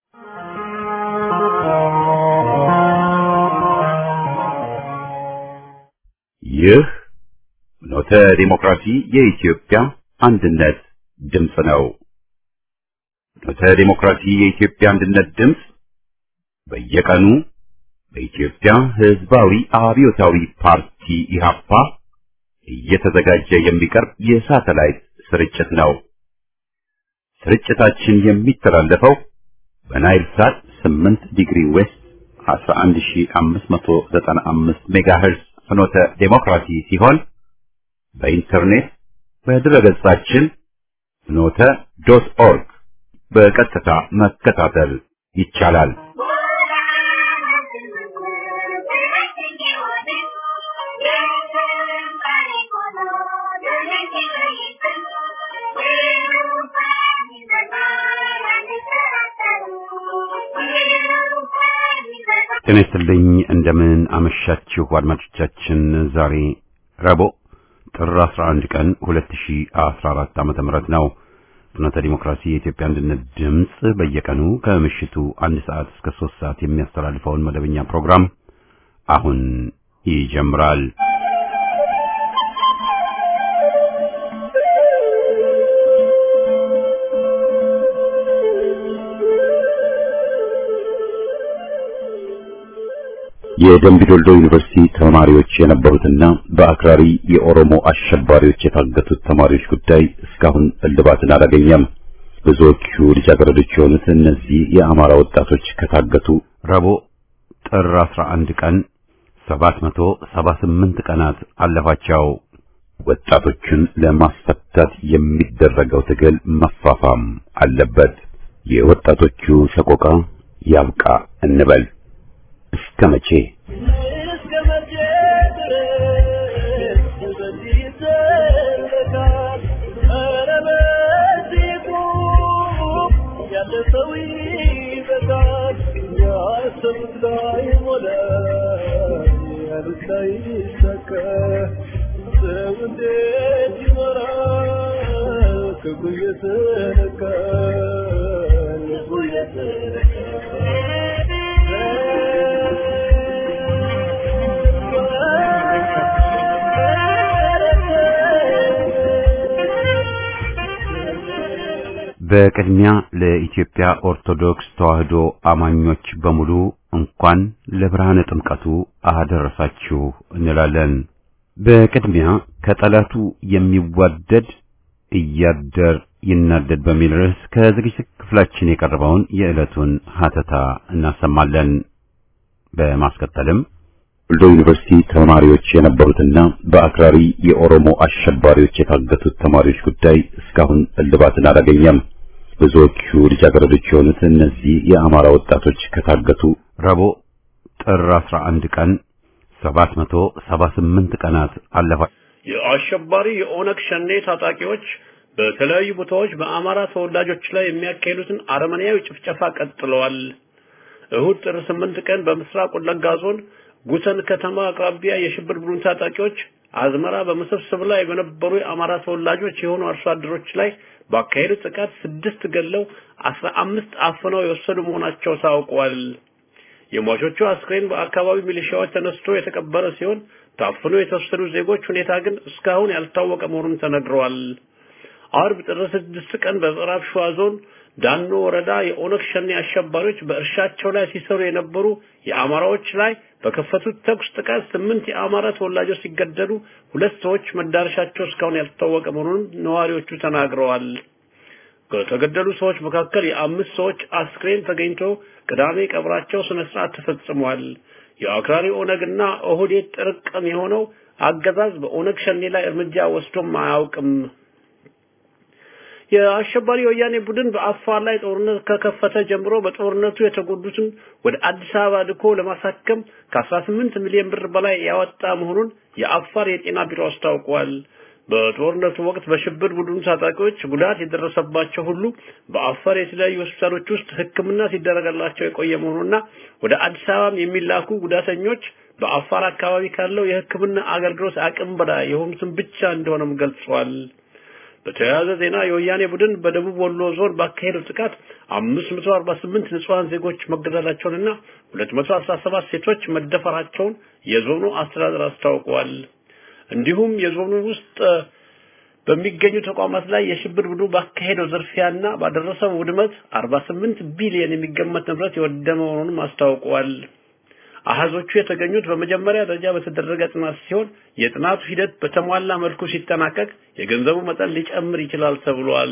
ይህ ኖተ ዲሞክራሲ የኢትዮጵያ አንድነት ድምፅ ነው። ኖተ ዲሞክራሲ የኢትዮጵያ አንድነት ድምፅ በየቀኑ በኢትዮጵያ ሕዝባዊ አብዮታዊ ፓርቲ ኢህአፓ እየተዘጋጀ የሚቀርብ የሳተላይት ስርጭት ነው። ስርጭታችን የሚተላለፈው በናይል ሳት 8 ዲግሪ ዌስት 11595 ሜጋሄርዝ ፍኖተ ዴሞክራሲ ሲሆን በኢንተርኔት በድረገጻችን ፍኖተ ዶት ኦርግ በቀጥታ መከታተል ይቻላል። ጤና ይስጥልኝ። እንደምን አመሻችሁ አድማጮቻችን። ዛሬ ረቡዕ ጥር 11 ቀን 2014 ዓመተ ምህረት ነው። ፍኖተ ዲሞክራሲ የኢትዮጵያ አንድነት ድምፅ በየቀኑ ከምሽቱ አንድ ሰዓት እስከ ሶስት ሰዓት የሚያስተላልፈውን መደበኛ ፕሮግራም አሁን ይጀምራል። የደምቢ ዶልዶ ዩኒቨርሲቲ ተማሪዎች የነበሩትና በአክራሪ የኦሮሞ አሸባሪዎች የታገቱት ተማሪዎች ጉዳይ እስካሁን እልባትን አላገኘም። ብዙዎቹ ልጃገረዶች የሆኑት እነዚህ የአማራ ወጣቶች ከታገቱ ረቡዕ ጥር 11 ቀን 778 ቀናት አለፋቸው። ወጣቶችን ለማስፈታት የሚደረገው ትግል መፋፋም አለበት። የወጣቶቹ ሰቆቃ ያብቃ እንበል። እስከ መቼ በቅድሚያ ለኢትዮጵያ ኦርቶዶክስ ተዋሕዶ አማኞች በሙሉ እንኳን ለብርሃነ ጥምቀቱ አደረሳችሁ እንላለን። በቅድሚያ ከጠላቱ የሚዋደድ እያደር ይናደድ በሚል ርዕስ ከዝግጅት ክፍላችን የቀረበውን የዕለቱን ሀተታ እናሰማለን። በማስከተልም ወልዶ ዩኒቨርሲቲ ተማሪዎች የነበሩትና በአክራሪ የኦሮሞ አሸባሪዎች የታገቱት ተማሪዎች ጉዳይ እስካሁን እልባትን አላገኘም። ብዙዎቹ ልጃገረዶች የሆኑት እነዚህ የአማራ ወጣቶች ከታገቱ ረቡዕ ጥር 11 ቀን 778 ቀናት አለፋ። የአሸባሪ የኦነግ ሸኔ ታጣቂዎች በተለያዩ ቦታዎች በአማራ ተወላጆች ላይ የሚያካሂዱትን አረመኔያዊ ጭፍጨፋ ቀጥለዋል። እሁድ ጥር 8 ቀን በምስራቅ ወለጋ ዞን ጉተን ከተማ አቅራቢያ የሽብር ቡድን ታጣቂዎች አዝመራ በመሰብሰብ ላይ በነበሩ የአማራ ተወላጆች የሆኑ አርሶ አደሮች ላይ ባካሄዱት ጥቃት ስድስት ገለው አስራ አምስት አፍነው የወሰዱ መሆናቸው ታውቋል። የሟቾቹ አስክሬን በአካባቢው ሚሊሻዎች ተነስቶ የተቀበረ ሲሆን ታፍኖ የተወሰዱ ዜጎች ሁኔታ ግን እስካሁን ያልታወቀ መሆኑን ተነግረዋል። አርብ ጥር ስድስት ቀን በምዕራብ ሸዋ ዞን ዳኖ ወረዳ የኦነግ ሸኔ አሸባሪዎች በእርሻቸው ላይ ሲሰሩ የነበሩ የአማራዎች ላይ በከፈቱት ተኩስ ጥቃት ስምንት የአማራ ተወላጆች ሲገደሉ ሁለት ሰዎች መዳረሻቸው እስካሁን ያልታወቀ መሆኑን ነዋሪዎቹ ተናግረዋል። ከተገደሉ ሰዎች መካከል የአምስት ሰዎች አስክሬን ተገኝቶ ቅዳሜ ቀብራቸው ስነ ስርዓት ተፈጽሟል። የአክራሪ ኦነግና ኦህዴድ ጥርቅም የሆነው አገዛዝ በኦነግ ሸኔ ላይ እርምጃ ወስዶም አያውቅም። የአሸባሪ ወያኔ ቡድን በአፋር ላይ ጦርነት ከከፈተ ጀምሮ በጦርነቱ የተጎዱትን ወደ አዲስ አበባ ልኮ ለማሳከም ከ18 ሚሊዮን ብር በላይ ያወጣ መሆኑን የአፋር የጤና ቢሮ አስታውቋል። በጦርነቱ ወቅት በሽብር ቡድኑ ታጣቂዎች ጉዳት የደረሰባቸው ሁሉ በአፋር የተለያዩ ሆስፒታሎች ውስጥ ሕክምና ሲደረገላቸው የቆየ መሆኑና ወደ አዲስ አበባም የሚላኩ ጉዳተኞች በአፋር አካባቢ ካለው የሕክምና አገልግሎት አቅም በላይ የሆኑትን ብቻ እንደሆነም ገልጿል። በተያያዘ ዜና የወያኔ ቡድን በደቡብ ወሎ ዞን ባካሄደው ጥቃት 548 ንጹሃን ዜጎች መገደላቸውንና 217 ሴቶች መደፈራቸውን የዞኑ አስተዳደር አስታውቀዋል። እንዲሁም የዞኑ ውስጥ በሚገኙ ተቋማት ላይ የሽብር ቡድኑ ባካሄደው ዝርፊያና ባደረሰው ውድመት 48 ቢሊዮን የሚገመት ንብረት የወደመ መሆኑንም አስታውቀዋል። አሃዞቹ የተገኙት በመጀመሪያ ደረጃ በተደረገ ጥናት ሲሆን የጥናቱ ሂደት በተሟላ መልኩ ሲጠናቀቅ የገንዘቡ መጠን ሊጨምር ይችላል ተብሏል።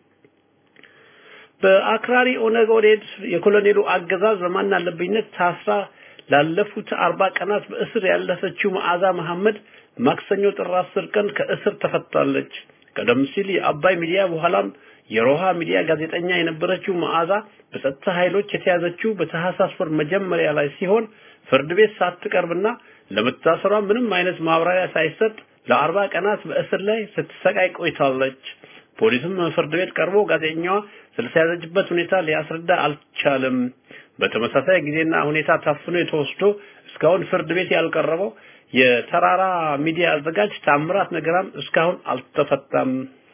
በአክራሪ ኦነግ ኦህዴድ የኮሎኔሉ አገዛዝ በማናለብኝነት ታስራ ላለፉት አርባ ቀናት በእስር ያለፈችው መዓዛ መሐመድ ማክሰኞ ጥር 10 ቀን ከእስር ተፈታለች። ቀደም ሲል የአባይ ሚዲያ በኋላም የሮሃ ሚዲያ ጋዜጠኛ የነበረችው መዓዛ በጸጥታ ኃይሎች የተያዘችው በታህሳስ ወር መጀመሪያ ላይ ሲሆን ፍርድ ቤት ሳትቀርብና ለመታሰሯ ምንም አይነት ማብራሪያ ሳይሰጥ ለአርባ ቀናት በእስር ላይ ስትሰቃይ ቆይታለች። ፖሊስም ፍርድ ቤት ቀርቦ ጋዜጠኛዋ ስለተያዘችበት ሁኔታ ሊያስረዳ አልቻለም። በተመሳሳይ ጊዜና ሁኔታ ታፍኖ የተወስዶ እስካሁን ፍርድ ቤት ያልቀረበው የተራራ ሚዲያ አዘጋጅ ታምራት ነገራም እስካሁን አልተፈታም።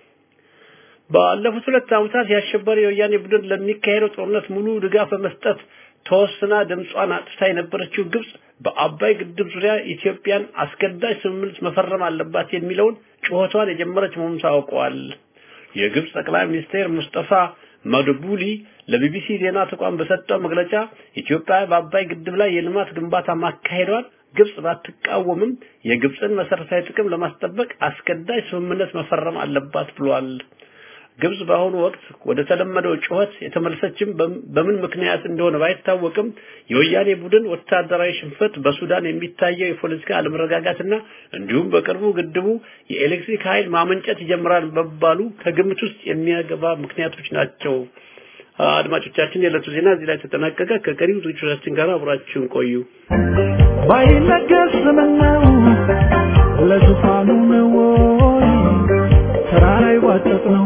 ባለፉት ሁለት ዓመታት የአሸባሪ የወያኔ ቡድን ለሚካሄደው ጦርነት ሙሉ ድጋፍ በመስጠት ተወስና ድምጿን አጥፍታ የነበረችው ግብጽ በአባይ ግድብ ዙሪያ ኢትዮጵያን አስገዳጅ ስምምነት መፈረም አለባት የሚለውን ጩኸቷን የጀመረች መሆኑን ታውቀዋል። የግብጽ ጠቅላይ ሚኒስትር ሙስጠፋ ማድቡሊ ለቢቢሲ ዜና ተቋም በሰጠው መግለጫ ኢትዮጵያ በአባይ ግድብ ላይ የልማት ግንባታ ማካሄዷን ግብጽ ባትቃወምም የግብጽን መሰረታዊ ጥቅም ለማስጠበቅ አስገዳጅ ስምምነት መፈረም አለባት ብሏል። ግብጽ በአሁኑ ወቅት ወደ ተለመደው ጩኸት የተመለሰችም በምን ምክንያት እንደሆነ ባይታወቅም የወያኔ ቡድን ወታደራዊ ሽንፈት፣ በሱዳን የሚታየው የፖለቲካ አለመረጋጋትና እንዲሁም በቅርቡ ግድቡ የኤሌክትሪክ ኃይል ማመንጨት ይጀምራል መባሉ ከግምት ውስጥ የሚያገባ ምክንያቶች ናቸው። አድማጮቻችን፣ የዕለቱ ዜና እዚህ ላይ ተጠናቀቀ። ከቀሪው ዝግጅቶቻችን ጋር አብራችሁን ቆዩ። ባይነገር ስምነው ለዙፋኑ ነው ወይ ተራራ ይዋጠጥ ነው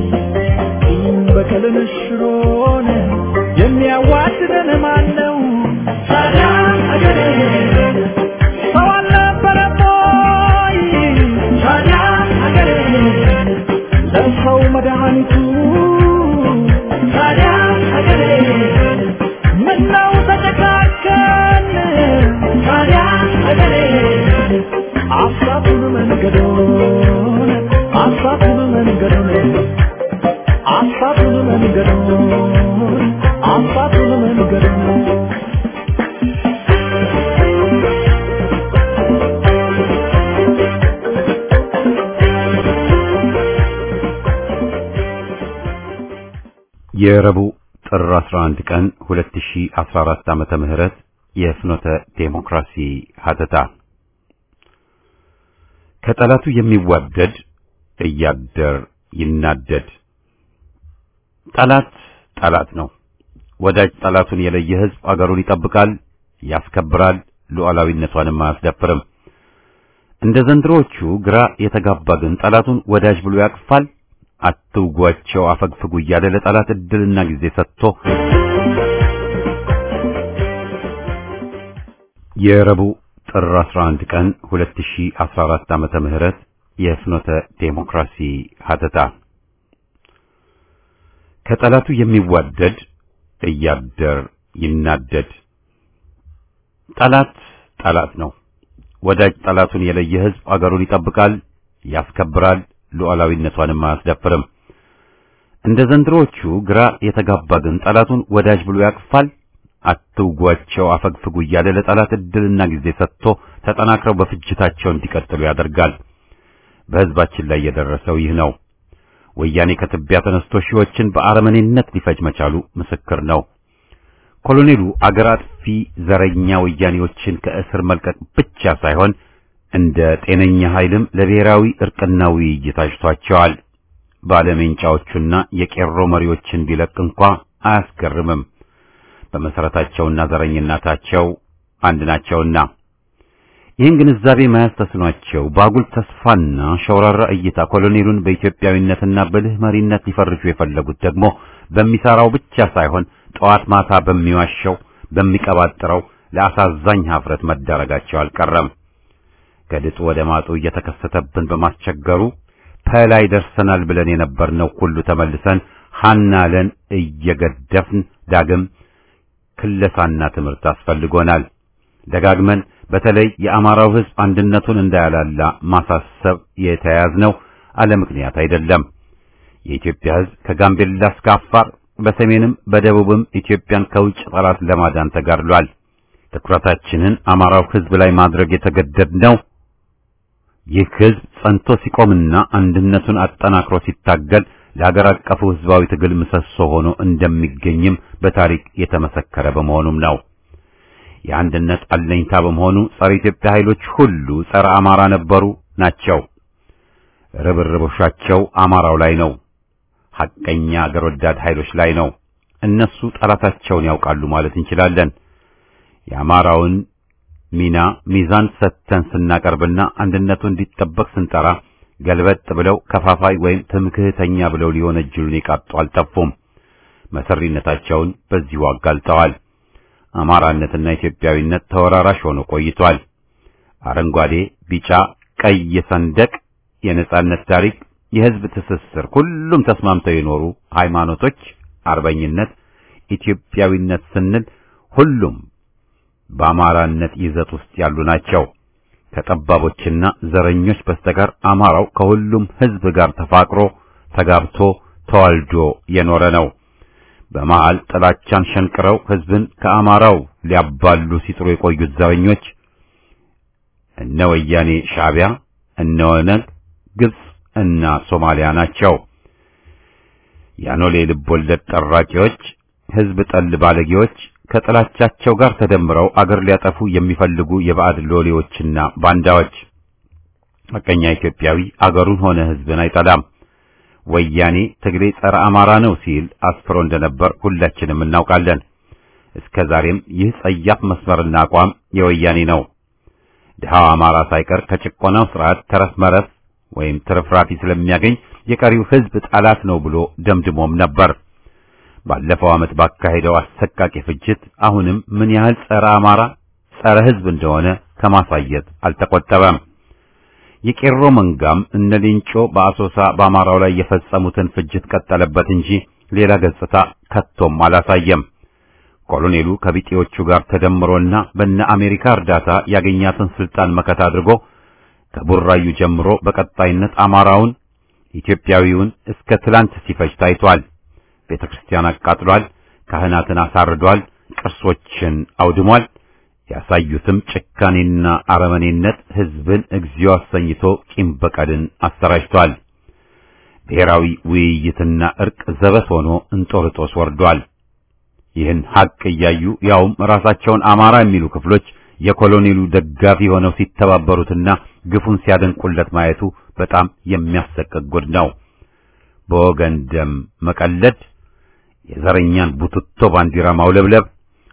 በቀልን ሽሮን የሚያዋድደን ማን ነው? ታዲያ አገሬ ሰው አልነበረም ወይ? ታዲያ አገሬ ለሰው መድኃኒቱ ታዲያ አገሬ ምነው ተጨካከን? ታዲያ አገሬ አሳቱን መንገዶን አሳቱን መንገዶን አሳቱን መንገዶን አሳቱን መንገዶን የረቡዕ ጥር 11 ቀን 2014 ዓመተ ምህረት የፍኖተ ዴሞክራሲ ሀተታ ከጠላቱ የሚዋደድ እያደር ይናደድ። ጠላት ጠላት ነው። ወዳጅ ጠላቱን የለየ ሕዝብ አገሩን ይጠብቃል፣ ያስከብራል፣ ሉዓላዊነቷንም አያስደፍርም። እንደ ዘንድሮዎቹ ግራ የተጋባ ግን ጠላቱን ወዳጅ ብሎ ያቅፋል። አትውጓቸው፣ አፈግፍጉ እያለ ለጠላት እድልና ጊዜ ሰጥቶ የረቡዕ ጥር 11 ቀን 2014 ዓመተ ምህረት የፍኖተ ዴሞክራሲ ሀተታ ከጠላቱ የሚዋደድ እያደር ይናደድ። ጠላት ጠላት ነው። ወዳጅ ጠላቱን የለየ ሕዝብ አገሩን ይጠብቃል፣ ያስከብራል፣ ሉዓላዊነቷንም አያስደፍርም። እንደ ዘንድሮዎቹ ግራ የተጋባ ግን ጠላቱን ወዳጅ ብሎ ያቅፋል። አትውጓቸው፣ አፈግፍጉ እያለ ለጠላት እድልና ጊዜ ሰጥቶ ተጠናክረው በፍጅታቸው እንዲቀጥሉ ያደርጋል። በሕዝባችን ላይ የደረሰው ይህ ነው። ወያኔ ከትቢያ ተነስቶ ሺዎችን በአረመኔነት ሊፈጅ መቻሉ ምስክር ነው። ኮሎኔሉ አገር አጥፊ ዘረኛ ወያኔዎችን ከእስር መልቀቅ ብቻ ሳይሆን እንደ ጤነኛ ኃይልም ለብሔራዊ እርቅና ውይይት አጭቷቸዋል። ባለሜንጫዎቹና የቄሮ መሪዎችን ቢለቅ እንኳ አያስገርምም። በመሰረታቸውና ዘረኝነታቸው አንድ ናቸውና ይህን ግንዛቤ መያዝ ተስኗቸው በአጉል ተስፋና ሸውራራ እይታ ኮሎኔሉን በኢትዮጵያዊነትና በልህ መሪነት ሊፈርጁ የፈለጉት ደግሞ በሚሰራው ብቻ ሳይሆን ጠዋት ማታ በሚዋሸው በሚቀባጥረው ለአሳዛኝ ሀፍረት መዳረጋቸው አልቀረም። ከድጡ ወደ ማጡ እየተከሰተብን በማስቸገሩ ፐላይ ደርሰናል ብለን የነበርነው ሁሉ ተመልሰን ሃናለን እየገደፍን ዳግም ክለሳና ትምህርት አስፈልጎናል። ደጋግመን በተለይ የአማራው ሕዝብ አንድነቱን እንዳያላላ ማሳሰብ የተያያዝነው አለ ምክንያት አይደለም። የኢትዮጵያ ሕዝብ ከጋምቤላ እስከ አፋር በሰሜንም በደቡብም ኢትዮጵያን ከውጭ ጠላት ለማዳን ተጋድሏል። ትኩረታችንን አማራው ሕዝብ ላይ ማድረግ የተገደድነው ይህ ሕዝብ ጸንቶ ሲቆምና አንድነቱን አጠናክሮ ሲታገል ለሀገር አቀፉ ሕዝባዊ ትግል ምሰሶ ሆኖ እንደሚገኝም በታሪክ የተመሰከረ በመሆኑም ነው። የአንድነት አለኝታ በመሆኑ ጸረ ኢትዮጵያ ኃይሎች ሁሉ ጸረ አማራ ነበሩ ናቸው። ርብርቦሻቸው አማራው ላይ ነው። ሐቀኛ አገር ወዳድ ኃይሎች ላይ ነው። እነሱ ጠላታቸውን ያውቃሉ ማለት እንችላለን። የአማራውን ሚና ሚዛን ሰጥተን ስናቀርብና አንድነቱ እንዲጠበቅ ስንጠራ ገልበጥ ብለው ከፋፋይ ወይም ትምክህተኛ ብለው ሊወነጅሉን የቃጡ አልጠፉም። መሰሪነታቸውን በዚሁ አጋልጠዋል። አማራነትና ኢትዮጵያዊነት ተወራራሽ ሆኖ ቆይቷል። አረንጓዴ፣ ቢጫ፣ ቀይ ሰንደቅ፣ የነጻነት ታሪክ፣ የህዝብ ትስስር፣ ሁሉም ተስማምተው የኖሩ ሃይማኖቶች፣ አርበኝነት፣ ኢትዮጵያዊነት ስንል ሁሉም በአማራነት ይዘት ውስጥ ያሉ ናቸው። ከጠባቦችና ዘረኞች በስተቀር አማራው ከሁሉም ህዝብ ጋር ተፋቅሮ ተጋብቶ ተዋልዶ የኖረ ነው። በመሃል ጥላቻን ሸንቅረው ህዝብን ከአማራው ሊያባሉ ሲጥሩ የቆዩት ዘረኞች እነ ወያኔ ሻዕቢያ፣ እነ ኦነግ፣ ግብጽ እና ሶማሊያ ናቸው። ያኖሌ ልቦለድ ጠራቂዎች፣ ህዝብ ጠል ባለጌዎች ከጥላቻቸው ጋር ተደምረው አገር ሊያጠፉ የሚፈልጉ የባዕድ ሎሌዎችና ባንዳዎች። ሐቀኛ ኢትዮጵያዊ አገሩን ሆነ ህዝብን አይጠላም። ወያኔ ትግሬ ጸረ አማራ ነው ሲል አስፍሮ እንደነበር ሁላችንም እናውቃለን። እስከ ዛሬም ይህ ጸያፍ መስመርና አቋም የወያኔ ነው። ድሃው አማራ ሳይቀር ከጭቆናው ስርዓት ተረፍ መረፍ ወይም ትርፍራፊ ስለሚያገኝ የቀሪው ህዝብ ጠላት ነው ብሎ ደምድሞም ነበር። ባለፈው ዓመት ባካሄደው አሰቃቂ ፍጅት አሁንም ምን ያህል ጸረ አማራ፣ ጸረ ህዝብ እንደሆነ ከማሳየት አልተቆጠበም። የቄሮ መንጋም እነ ሌንጮ በአሶሳ በአማራው ላይ የፈጸሙትን ፍጅት ቀጠለበት እንጂ ሌላ ገጽታ ከቶም አላሳየም። ኮሎኔሉ ከቢጤዎቹ ጋር ተደምሮና በነ አሜሪካ እርዳታ ያገኛትን ስልጣን መከታ አድርጎ ከቡራዩ ጀምሮ በቀጣይነት አማራውን ኢትዮጵያዊውን እስከ ትላንት ሲፈጅ ታይቷል። ቤተ ክርስቲያን አቃጥሏል፣ ካህናትን አሳርዷል፣ ቅርሶችን አውድሟል። ያሳዩትም ጭካኔና አረመኔነት ህዝብን እግዚኦ አሰኝቶ ቂም በቀልን አሰራጭቷል። ብሔራዊ ውይይትና እርቅ ዘበት ሆኖ እንጦርጦስ ወርዷል። ይህን ሐቅ እያዩ ያውም ራሳቸውን አማራ የሚሉ ክፍሎች የኮሎኔሉ ደጋፊ ሆነው ሲተባበሩትና ግፉን ሲያደንቁለት ማየቱ በጣም የሚያሰቅቅ ጉድ ነው። በወገን ደም መቀለድ፣ የዘረኛን ቡትቶ ባንዲራ ማውለብለብ፣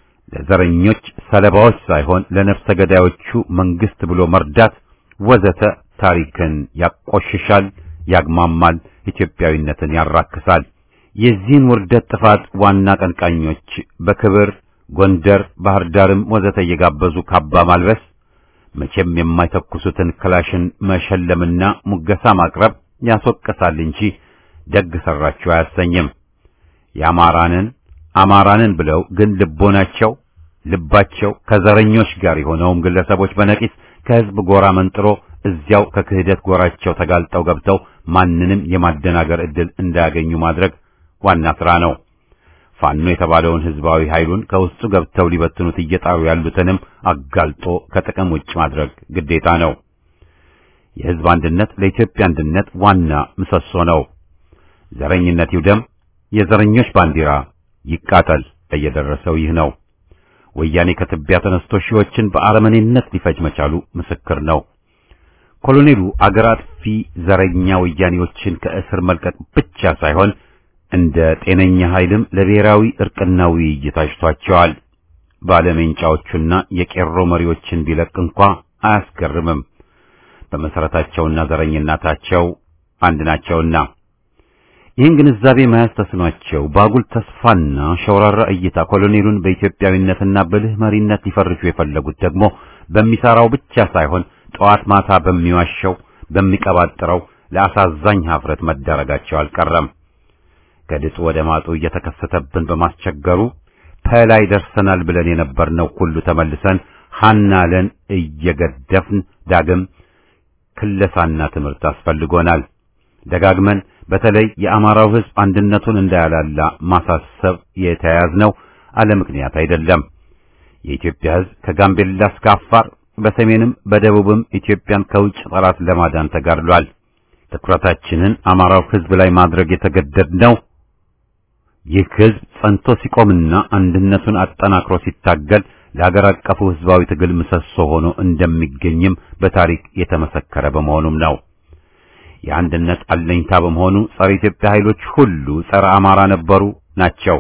ለዘረኞች ሰለባዎች ሳይሆን ለነፍሰ ገዳዮቹ መንግስት ብሎ መርዳት ወዘተ ታሪክን ያቆሽሻል፣ ያግማማል፣ ኢትዮጵያዊነትን ያራክሳል። የዚህን ውርደት ጥፋት ዋና ቀንቃኞች በክብር ጎንደር፣ ባህር ዳርም ወዘተ እየጋበዙ ካባ ማልበስ መቼም የማይተኩሱትን ክላሽን መሸለምና ሙገሳ ማቅረብ ያስወቅሳል እንጂ ደግ ሰራችሁ አያሰኝም። የአማራንን አማራንን ብለው ግን ልቦናቸው ልባቸው ከዘረኞች ጋር የሆነውም ግለሰቦች በነቂስ ከህዝብ ጎራ መንጥሮ እዚያው ከክህደት ጎራቸው ተጋልጠው ገብተው ማንንም የማደናገር ዕድል እንዳያገኙ ማድረግ ዋና ስራ ነው። ፋኖ የተባለውን ህዝባዊ ኃይሉን ከውስጡ ገብተው ሊበትኑት እየጣሩ ያሉትንም አጋልጦ ከጥቅም ውጭ ማድረግ ግዴታ ነው። የህዝብ አንድነት ለኢትዮጵያ አንድነት ዋና ምሰሶ ነው። ዘረኝነት ይውደም፣ የዘረኞች ባንዲራ ይቃጠል። እየደረሰው ይህ ነው። ወያኔ ከትቢያ ተነስቶ ሺዎችን በአረመኔነት ሊፈጅ መቻሉ ምስክር ነው። ኮሎኔሉ አገር አጥፊ ዘረኛ ወያኔዎችን ከእስር መልቀቅ ብቻ ሳይሆን እንደ ጤነኛ ኃይልም ለብሔራዊ እርቅና ውይይት አጭቷቸዋል። ባለሜንጫዎቹና የቄሮ መሪዎችን ቢለቅ እንኳ አያስገርምም። በመሰረታቸውና ዘረኝነታቸው አንድ ናቸውና ይህን ግንዛቤ መያዝ ተስኗቸው ባጉል ተስፋና ሸውራራ እይታ ኮሎኔሉን በኢትዮጵያዊነትና በልህ መሪነት ሊፈርጁ የፈለጉት ደግሞ በሚሰራው ብቻ ሳይሆን ጠዋት ማታ በሚዋሸው በሚቀባጥረው ለአሳዛኝ ሀፍረት መዳረጋቸው አልቀረም። ከድጡ ወደ ማጡ እየተከሰተብን በማስቸገሩ ከላይ ደርሰናል ብለን የነበርነው ሁሉ ተመልሰን ሐናለን እየገደፍን ዳግም ክለሳና ትምህርት አስፈልጎናል። ደጋግመን በተለይ የአማራው ሕዝብ አንድነቱን እንዳያላላ ማሳሰብ የተያያዝነው አለ ምክንያት አይደለም። የኢትዮጵያ ሕዝብ ከጋምቤላ እስከ አፋር በሰሜንም በደቡብም ኢትዮጵያን ከውጭ ጠላት ለማዳን ተጋድሏል። ትኩረታችንን አማራው ሕዝብ ላይ ማድረግ የተገደድነው ይህ ሕዝብ ጸንቶ ሲቆምና አንድነቱን አጠናክሮ ሲታገል ለሀገር አቀፉ ሕዝባዊ ትግል ምሰሶ ሆኖ እንደሚገኝም በታሪክ የተመሰከረ በመሆኑም ነው። የአንድነት አለኝታ በመሆኑ ጸረ ኢትዮጵያ ኃይሎች ሁሉ ጸረ አማራ ነበሩ ናቸው።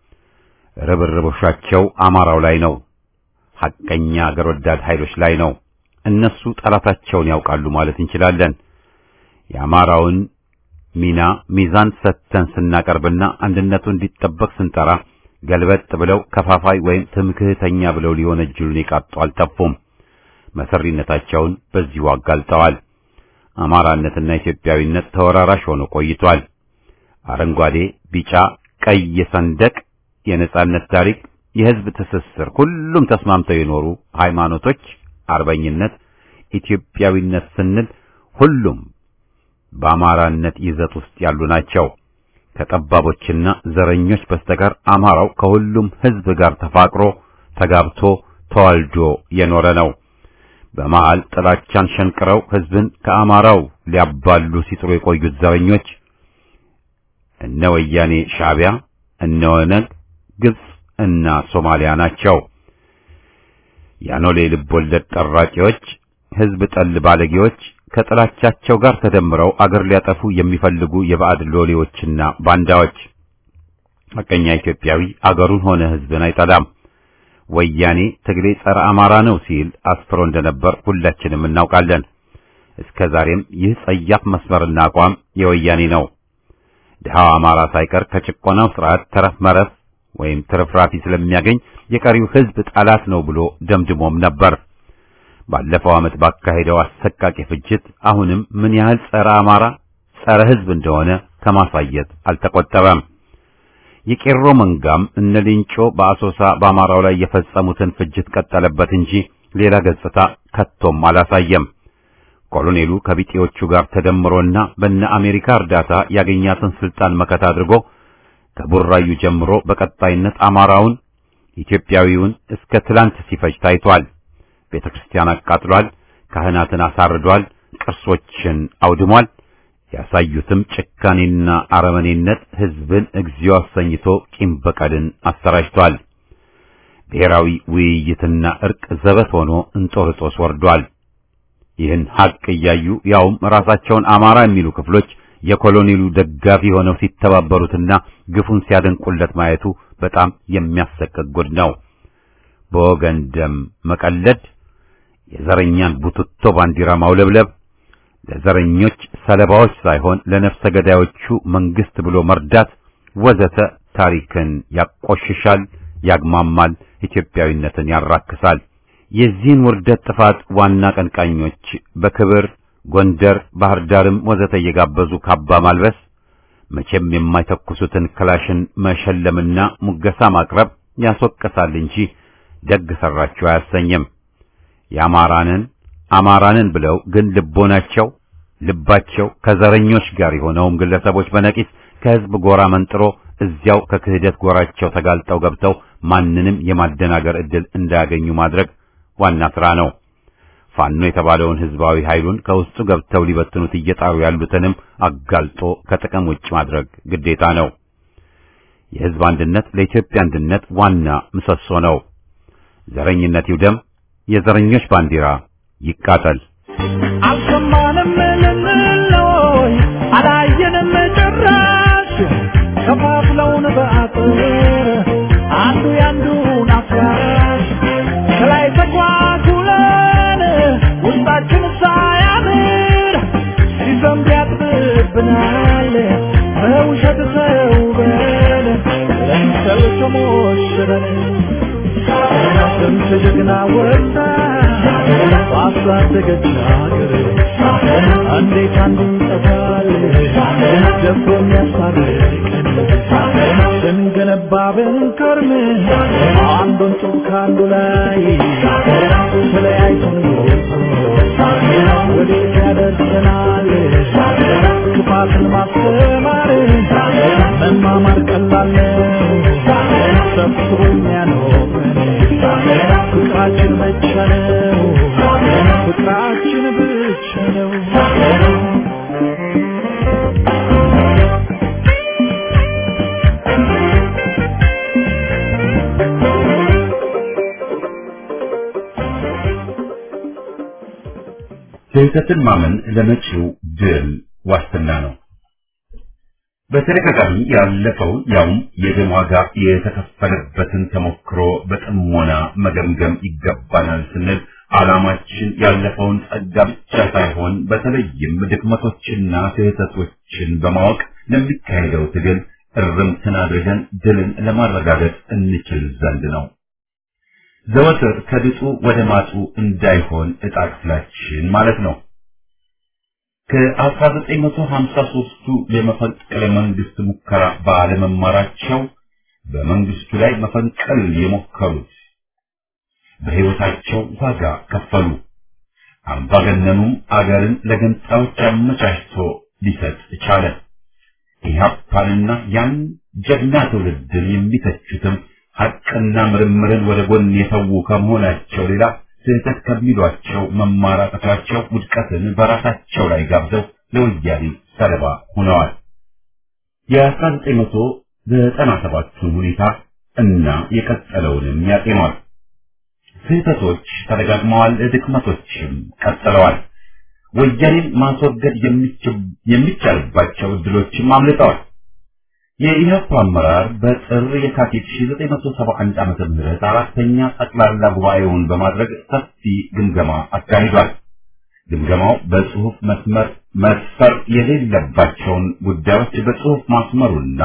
ርብርቦሻቸው አማራው ላይ ነው። ሐቀኛ አገር ወዳድ ኃይሎች ላይ ነው። እነሱ ጠላታቸውን ያውቃሉ ማለት እንችላለን። የአማራውን ሚና ሚዛን ሰጥተን ስናቀርብና አንድነቱ እንዲጠበቅ ስንጠራ ገልበጥ ብለው ከፋፋይ ወይም ትምክህተኛ ብለው ሊወነጅሉን የቃጡ አልጠፉም። መሰሪነታቸውን በዚሁ አጋልጠዋል። አማራነትና ኢትዮጵያዊነት ተወራራሽ ሆኖ ቆይቷል። አረንጓዴ፣ ቢጫ፣ ቀይ ሰንደቅ፣ የነጻነት ታሪክ፣ የሕዝብ ትስስር፣ ሁሉም ተስማምተው የኖሩ ሃይማኖቶች፣ አርበኝነት፣ ኢትዮጵያዊነት ስንል ሁሉም በአማራነት ይዘት ውስጥ ያሉ ናቸው። ከጠባቦችና ዘረኞች በስተቀር አማራው ከሁሉም ሕዝብ ጋር ተፋቅሮ ተጋብቶ ተዋልዶ የኖረ ነው። በመሃል ጥላቻን ሸንቅረው ሕዝብን ከአማራው ሊያባሉ ሲጥሩ የቆዩት ዘረኞች እነ ወያኔ ሻዕቢያ፣ እነ ኦነግ፣ ግብጽ እና ሶማሊያ ናቸው። ያኖሌ ልቦለድ ጠራቂዎች፣ ሕዝብ ጠል ባለጌዎች ከጥላቻቸው ጋር ተደምረው አገር ሊያጠፉ የሚፈልጉ የባዕድ ሎሌዎችና ባንዳዎች። ሐቀኛ ኢትዮጵያዊ አገሩን ሆነ ሕዝብን አይጠላም። ወያኔ ትግሌ ጸረ አማራ ነው ሲል አስፍሮ እንደነበር ሁላችንም እናውቃለን። እስከ ዛሬም ይህ ጸያፍ መስመርና አቋም የወያኔ ነው። ድሃው አማራ ሳይቀር ከጭቆናው ስርዓት ተረፍ መረፍ ወይም ትርፍራፊ ስለሚያገኝ የቀሪው ሕዝብ ጠላት ነው ብሎ ደምድሞም ነበር። ባለፈው ዓመት ባካሄደው አሰቃቂ ፍጅት አሁንም ምን ያህል ጸረ አማራ ጸረ ሕዝብ እንደሆነ ከማሳየት አልተቆጠበም። የቄሮ መንጋም እነ ሌንጮ በአሶሳ በአማራው ላይ የፈጸሙትን ፍጅት ቀጠለበት እንጂ ሌላ ገጽታ ከቶም አላሳየም። ኮሎኔሉ ከቢጤዎቹ ጋር ተደምሮና በነ አሜሪካ እርዳታ ያገኛትን ስልጣን መከታ አድርጎ ከቡራዩ ጀምሮ በቀጣይነት አማራውን ኢትዮጵያዊውን እስከ ትላንት ሲፈጅ ታይቷል። ቤተ ክርስቲያን አቃጥሏል። ካህናትን አሳርዷል። ቅርሶችን አውድሟል። ያሳዩትም ጭካኔና አረመኔነት ሕዝብን እግዚኦ አሰኝቶ ቂም በቀልን አሰራጭቷል። ብሔራዊ ውይይትና እርቅ ዘበት ሆኖ እንጦርጦስ ወርዷል። ይህን ሐቅ እያዩ ያውም ራሳቸውን አማራ የሚሉ ክፍሎች የኮሎኔሉ ደጋፊ ሆነው ሲተባበሩትና ግፉን ሲያደንቁለት ማየቱ በጣም የሚያሰቅቅ ጉድ ነው። በወገን ደም መቀለድ፣ የዘረኛን ቡትቶ ባንዲራ ማውለብለብ፣ ለዘረኞች ሰለባዎች ሳይሆን ለነፍሰ ገዳዮቹ መንግስት ብሎ መርዳት ወዘተ ታሪክን ያቆሽሻል፣ ያግማማል፣ ኢትዮጵያዊነትን ያራክሳል። የዚህን ውርደት ጥፋት ዋና ቀንቃኞች በክብር ጎንደር፣ ባህር ዳርም ወዘተ እየጋበዙ ካባ ማልበስ መቼም የማይተኩሱትን ክላሽን መሸለምና ሙገሳ ማቅረብ ያስወቅሳል እንጂ ደግ ሰራችሁ አያሰኝም። የአማራንን አማራንን ብለው ግን ልቦናቸው ልባቸው ከዘረኞች ጋር የሆነውም ግለሰቦች በነቂስ ከህዝብ ጎራ መንጥሮ እዚያው ከክህደት ጎራቸው ተጋልጠው ገብተው ማንንም የማደናገር ዕድል እንዳያገኙ ማድረግ ዋና ሥራ ነው። ፋኖ የተባለውን ህዝባዊ ኃይሉን ከውስጡ ገብተው ሊበትኑት እየጣሩ ያሉትንም አጋልጦ ከጥቅም ውጭ ማድረግ ግዴታ ነው። የህዝብ አንድነት ለኢትዮጵያ አንድነት ዋና ምሰሶ ነው። ዘረኝነት ይውደም፣ የዘረኞች ባንዲራ ይቃጠል። አልሰማንም ልንለይ አላየንም ጭራሽ ከፋፍለውን በአጥር አንዱ ያንዱን አፍራሽ ከላይ ተጓጉለን ውስጣችን ሳያምር ሲዘንብ ያጥብብናል በውሸት ተውበን ለምሰል ተሞሽረን ስንት ጀግና ወጣ ባሳደገች ሀገር እንዴት አንዱ ይጠፋል ደፍሮ የሚያስታርቀን ስንገነባ ብንከርም አንዱን ጡብ ከአንዱ ላይ ተለያይቶን ወዴት ያደርሰናል ክፋትን ማስተማር መማማር ቀላል ነው ሰብስቦ የሚያኖረን ፍቅራችን ብቻ ነው ፍቅራችን ብቻ ነው ስህተትን ማመን ለመጪው ድል ዋስትና ነው። በተደጋጋሚ ያለፈው ያውም የደም ዋጋ የተከፈለበትን ተሞክሮ በጥሞና መገምገም ይገባናል ስንል ዓላማችን ያለፈውን ጸጋ ብቻ ሳይሆን በተለይም ድክመቶችና ስህተቶችን በማወቅ ለሚካሄደው ትግል እርምትን አድርገን ድልን ለማረጋገጥ እንችል ዘንድ ነው። ዘወትር ከድጡ ወደ ማጡ እንዳይሆን ዕጣ ክፍላችን ማለት ነው። ከ1953ቱ የመፈንቅለ መንግስት ሙከራ ባለመማራቸው በመንግስቱ ላይ መፈንቀል የሞከሩት በሕይወታቸው ዋጋ ከፈሉ። አምባገነኑም አገርን ለገንጣዮች አመቻችቶ ሊሰጥ ቻለ። ኢህአፓንና ያን ጀግና ትውልድን የሚተቹትም ሐቅና ምርምርን ወደ ጎን የተዉ ከመሆናቸው ሌላ ስህተት ከሚሏቸው መማራቀታቸው ውድቀትን በራሳቸው ላይ ጋብዘው ለወያኔ ሰለባ ሆነዋል። የ1997ቱን ሁኔታ እና የቀጠለውንም ያጤኗል። ስህተቶች ተደጋግመዋል፣ ድክመቶችም ቀጥለዋል። ወያኔን ማስወገድ የሚቻልባቸው እድሎችም አምልጠዋል። የኢህአፓ አመራር በጥር የካቲት 1971 ዓመተ ምህረት አራተኛ ጠቅላላ ጉባኤውን በማድረግ ሰፊ ግምገማ አካሂዷል። ግምገማው በጽሁፍ መስመር መስፈር የሌለባቸውን ጉዳዮች በጽሁፍ ማስመሩና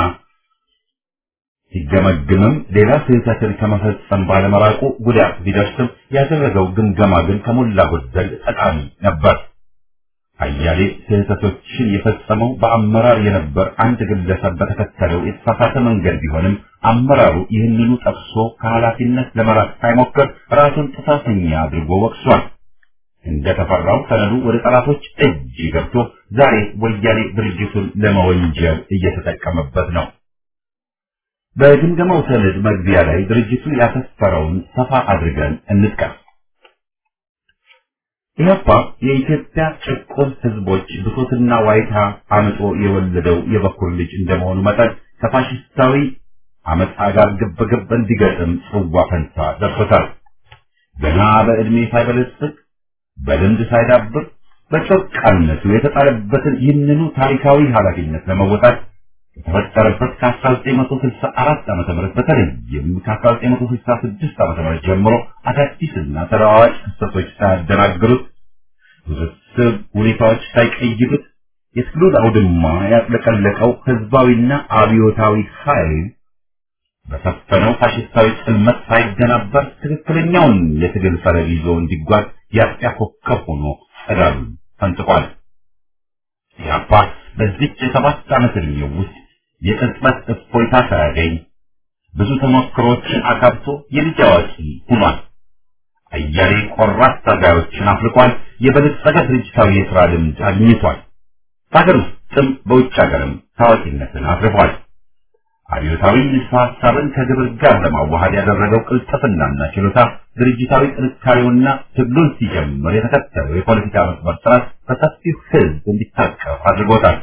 ሲገመግምም ሌላ ስህተትን ከመፈጸም ባለመራቁ ጉዳት ቢደርስም ያደረገው ግምገማ ግን ከሞላ ጎደል ጠቃሚ ነበር። አያሌ ስህተቶችን የፈጸመው በአመራር የነበር አንድ ግለሰብ በተከተለው የተሳሳተ መንገድ ቢሆንም አመራሩ ይህንኑ ጠቅሶ ከኃላፊነት ለመራቅ ሳይሞክር ራሱን ጥፋተኛ አድርጎ ወቅሷል። እንደተፈራው ሰነዱ ወደ ጠላቶች እጅ ገብቶ ዛሬ ወያኔ ድርጅቱን ለመወንጀል እየተጠቀመበት ነው። በግምገማው ሰነድ መግቢያ ላይ ድርጅቱ ያሰፈረውን ሰፋ አድርገን እንጥቀስ። ኢህአፓ የኢትዮጵያ ጭቁን ህዝቦች ብሶትና ዋይታ አምጦ የወለደው የበኩር ልጅ እንደመሆኑ መጠን ከፋሽስታዊ አመፃ ጋር ግብግብ እንዲገጥም ጽዋ ፈንታ ደርሶታል። ገና በዕድሜ ሳይበለጽግ በልምድ ሳይዳብር በጮቃነቱ የተጣለበትን ይህንኑ ታሪካዊ ኃላፊነት ለመወጣት ከተፈጠረበት ከ1964 ዓ.ም በተለይም ከ1966 ዓ.ም ጀምሮ አዳዲስና ተለዋዋጭ ክስተቶች ሳያደናግሩት ውስብስብ ሁኔታዎች ሳይቀይሩት የትግሉን አውድማ ያጥለቀለቀው ህዝባዊና አብዮታዊ ኃይል በሰፈነው ፋሽስታዊ ጽልመት ሳይደናበር ትክክለኛውን የትግል ፈለግ ይዞ እንዲጓዝ የአጥቢያ ኮከብ ሆኖ ጸዳሉን ፈንጥቋል። ኢህአፓ በዚች የሰባት ዓመት ዕድሜው ውስጥ የቅጽበት እፎይታ ሳያገኝ ብዙ ተሞክሮችን አካብቶ የልጅ አዋቂ ሆኗል። አያሌ ቆራጥ ታጋዮችን አፍልቋል። የበለጸገ ድርጅታዊ የሥራ ልምድ አግኝቷል። በሀገር ውስጥም በውጭ ሀገርም ታዋቂነትን አትርፏል። አብዮታዊ ንድፈ ሐሳብን ከግብር ጋር ለማዋሃድ ያደረገው ቅልጥፍናና ችሎታ ድርጅታዊ ጥንካሬውና ትግሉን ሲጀምር የተከተለው የፖለቲካ መስመር ስርዓት በሰፊው ሕዝብ እንዲታቀፍ አድርጎታል።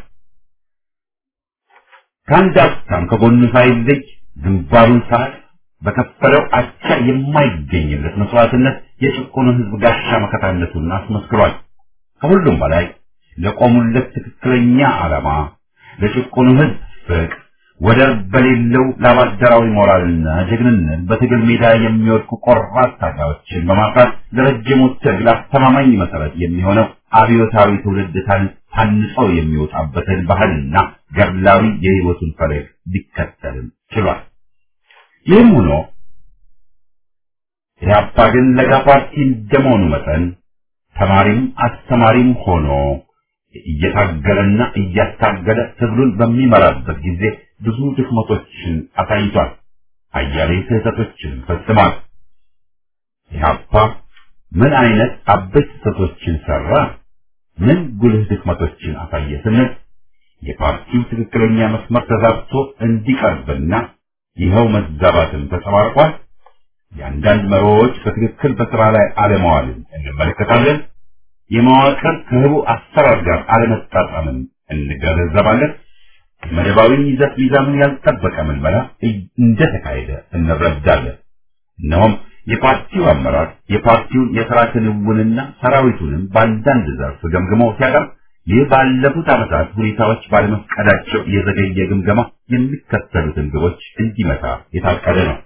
ከአንድ አፍታም ከጎኑ ሳይለይ ግንባሩን ሰዓት በከፈለው አቻ የማይገኝለት መስዋዕትነት የጭቁኑ ሕዝብ ጋሻ መከታነቱን አስመስክሯል። ከሁሉም በላይ ለቆሙለት ትክክለኛ ዓላማ ለጭቁኑ ሕዝብ ፍቅር ወደር በሌለው ላባደራዊ ሞራልና ጀግንነት በትግል ሜዳ የሚወድቁ ቆራጥ ታጋዮችን በማፍራት ለረጅሙ ትግል አስተማማኝ መሰረት የሚሆነው አብዮታዊ ትውልድ ታንጸው የሚወጣበትን ባህልና ገድላዊ የህይወቱን ፈለግ ሊከተልም ችሏል። ይህም ሆኖ ኢህአፓ ግን ለጋ ፓርቲ እንደመሆኑ መጠን ተማሪም አስተማሪም ሆኖ እየታገለና እያታገለ ትግሉን በሚመራበት ጊዜ ብዙ ድክመቶችን አሳይቷል። አያሌ ስህተቶችን ፈጽሟል። ኢህአፓ ምን አይነት አበይት ስህተቶችን ሰራ? ምን ጉልህ ድክመቶችን አሳየ ስንል የፓርቲው ትክክለኛ መስመር ተዛብቶ እንዲቀርብና ይኸው መዛባትን ተጸባርቋል። የአንዳንድ መሪዎች በትክክል በስራ ላይ አለመዋልን እንመለከታለን። የመዋቅር ከህቡ አሰራር ጋር አለመጣጣምን እንገነዘባለን። መደባዊ ይዘት ሚዛኑን ያልጠበቀ ምልመላ እንደተካሄደ እንረዳለን። እነሆም የፓርቲው አመራር የፓርቲውን የስራ ክንውንና ሰራዊቱንም በአንዳንድ ዘርፍ ገምግሞ ሲያቀርብ ይህ ባለፉት ዓመታት ሁኔታዎች ባለመፍቀዳቸው የዘገየ ግምገማ የሚከተሉትን ግቦች እንዲመታ የታቀደ ነው።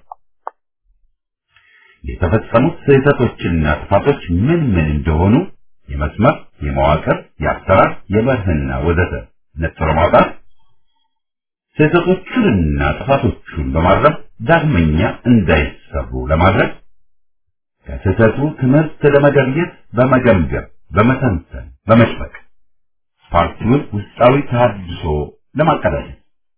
የተፈጸሙት ስህተቶችና ጥፋቶች ምን ምን እንደሆኑ የመስመር፣ የመዋቅር፣ የአሰራር፣ የመርህና ወዘተ ነጥሮ ማውጣት፣ ስህተቶቹንና ጥፋቶቹን በማረም ዳግመኛ እንዳይሰሩ ለማድረግ ከስህተቱ ትምህርት ለመገብየት በመገምገም በመተንተን በመጭመቅ ፓርቲውን ውስጣዊ ተሃድሶ ለማቀዳጀት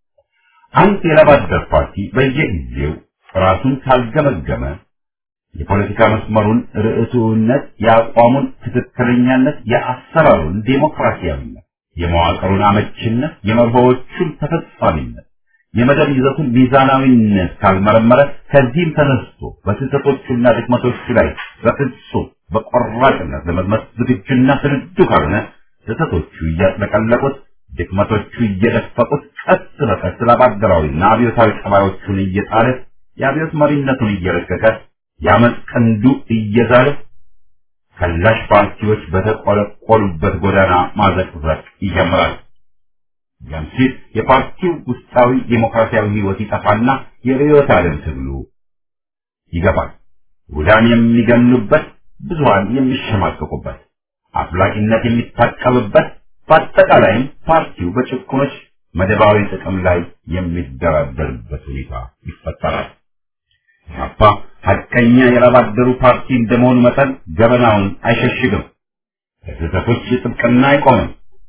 አንድ የላባደር ፓርቲ በየጊዜው ራሱን ካልገመገመ የፖለቲካ መስመሩን ርዕቱነት፣ የአቋሙን ትክክለኛነት፣ የአሰራሩን ዴሞክራሲያዊነት፣ የመዋቅሩን አመችነት፣ የመርሆዎቹን ተፈጻሚነት፣ የመደብ ይዘቱን ሚዛናዊነት ካልመረመረ ከዚህም ተነስቶ በስህተቶቹና ድክመቶቹ ላይ በፍጹም በቆራጥነት ለመዝመት ዝግጁና ስንዱ ካልሆነ ስህተቶቹ እያጥለቀለቁት ድክመቶቹ እየደፈቁት ቀስ በቀስ ላባደራዊና አብዮታዊ ጠባዮቹን እየጣለ የአብዮት መሪነቱን እየረቀቀ የአመፅ ቀንዱ እየዛለ ከላሽ ፓርቲዎች በተቆለቆሉበት ጎዳና ማዘቅዘቅ ይጀምራል። ያም ሲል የፓርቲው ውስጣዊ ዴሞክራሲያዊ ህይወት ይጠፋና የርዕዮተ ዓለም ትግሉ ይገባል። ውዳን የሚገኑበት፣ ብዙሃን የሚሸማቀቁበት፣ አፍላቂነት የሚታቀብበት፣ በአጠቃላይም ፓርቲው በጭቁኖች መደባዊ ጥቅም ላይ የሚደራደርበት ሁኔታ ይፈጠራል። ኢህአፓ ሐቀኛ የላባደሩ ፓርቲ እንደመሆኑ መጠን ገበናውን አይሸሽግም። ለስህተቶች ጥብቅና አይቆምም።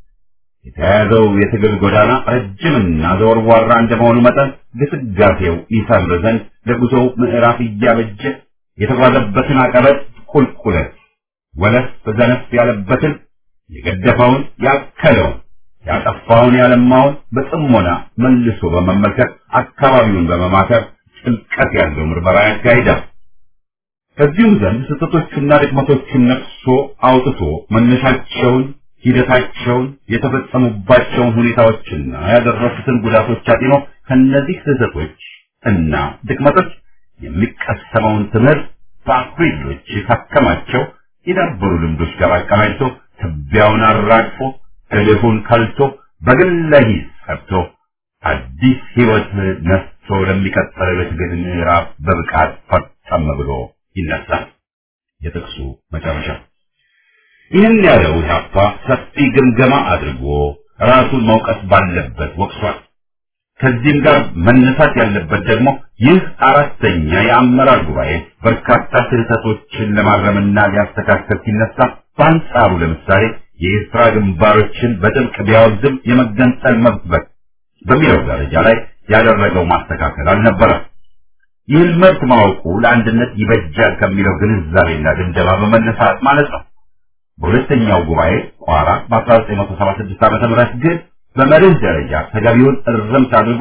የተያያዘው የትግል ጎዳና ረጅምና ዘወርዋራ እንደመሆኑ መጠን ግስጋሴው ይሰምር ዘንድ ለጉዞው ምዕራፍ እያበጀ የተጓዘበትን አቀበት ቁልቁለት ወለፍ ዘነፍ ያለበትን የገደፈውን ያከለውን ያጠፋውን ያለማውን በጥሞና መልሶ በመመልከት አካባቢውን በመማከር ጥልቀት ያለው ምርመራ ያካሂዳል። ከዚሁም ዘንድ ስህተቶቹና ድክመቶቹን ነቅሶ አውጥቶ መነሻቸውን፣ ሂደታቸውን፣ የተፈጸሙባቸውን ሁኔታዎችና ያደረሱትን ጉዳቶች አጢኖ ከነዚህ ስህተቶች እና ድክመቶች የሚቀሰመውን ትምህርት በአኩሪሎች ካከማቸው የዳበሩ ልምዶች ጋር አቀናጅቶ ትቢያውን አራግፎ እልፉን ከልቶ በግለ ሂስ ሰርቶ አዲስ ህይወት ነስቶ ለሚቀጥለው የትግል ምዕራፍ በብቃት ፈጸም ብሎ ይነሳል። የጥቅሱ መጨረሻ ይህን ያለው ኢህአፓ ሰፊ ግምገማ አድርጎ ራሱን መውቀስ ባለበት ወቅሷል። ከዚህም ጋር መነሳት ያለበት ደግሞ ይህ አራተኛ የአመራር ጉባኤ በርካታ ስህተቶችን ለማረምና ሊያስተካከል ሲነሳ በአንጻሩ ለምሳሌ የኤርትራ ግንባሮችን በጥብቅ ቢያወግዝም የመገንጠል መብት በሚለው ደረጃ ላይ ያደረገው ማስተካከል አልነበረም። ይህን መብት ማወቁ ለአንድነት ይበጃል ከሚለው ግንዛቤና ድምደማ በመነሳት ማለት ነው። በሁለተኛው ጉባኤ ቋራ በ1976 ዓ.ም ግን በመርህ ደረጃ ተገቢውን እርምት አድርጎ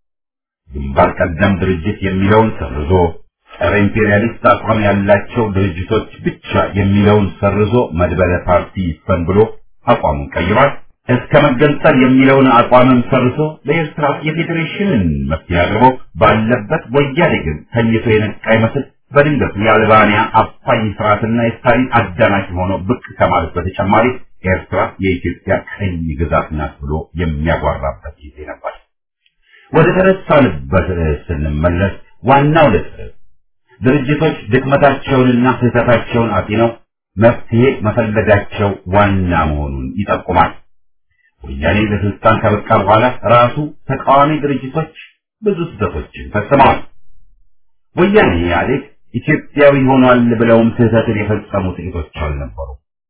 ግንባር ቀደም ድርጅት የሚለውን ሰርዞ ጸረ ኢምፔሪያሊስት አቋም ያላቸው ድርጅቶች ብቻ የሚለውን ሰርዞ መድበለ ፓርቲ ይስፈን ብሎ አቋሙን ቀይሯል። እስከ መገንጠል የሚለውን አቋምም ሰርዞ ለኤርትራ የፌዴሬሽንን መፍትሄ አቅርቦ ባለበት ወያኔ ግን ተኝቶ የነቃ ይመስል በድንገቱ የአልባንያ አፋኝ ስርዓትና የስታሊን አዳናቂ ሆኖ ብቅ ከማለት በተጨማሪ ኤርትራ የኢትዮጵያ ቀኝ ግዛት ናት ብሎ የሚያጓራበት ጊዜ ነበር። ወደ ተነሳንበት ርዕስ ስንመለስ ዋናው ነጥብ ድርጅቶች ድክመታቸውንና ስህተታቸውን አጢነው መፍትሄ መፈለጋቸው ዋና መሆኑን ይጠቁማል። ወያኔ ለስልጣን ከበቃ በኋላ ራሱ ተቃዋሚ ድርጅቶች ብዙ ስህተቶችን ፈጽመዋል። ወያኔ ኢህአዴግ ኢትዮጵያዊ ሆኗል ብለውም ስህተትን የፈጸሙ ጥቂቶች አልነበሩ።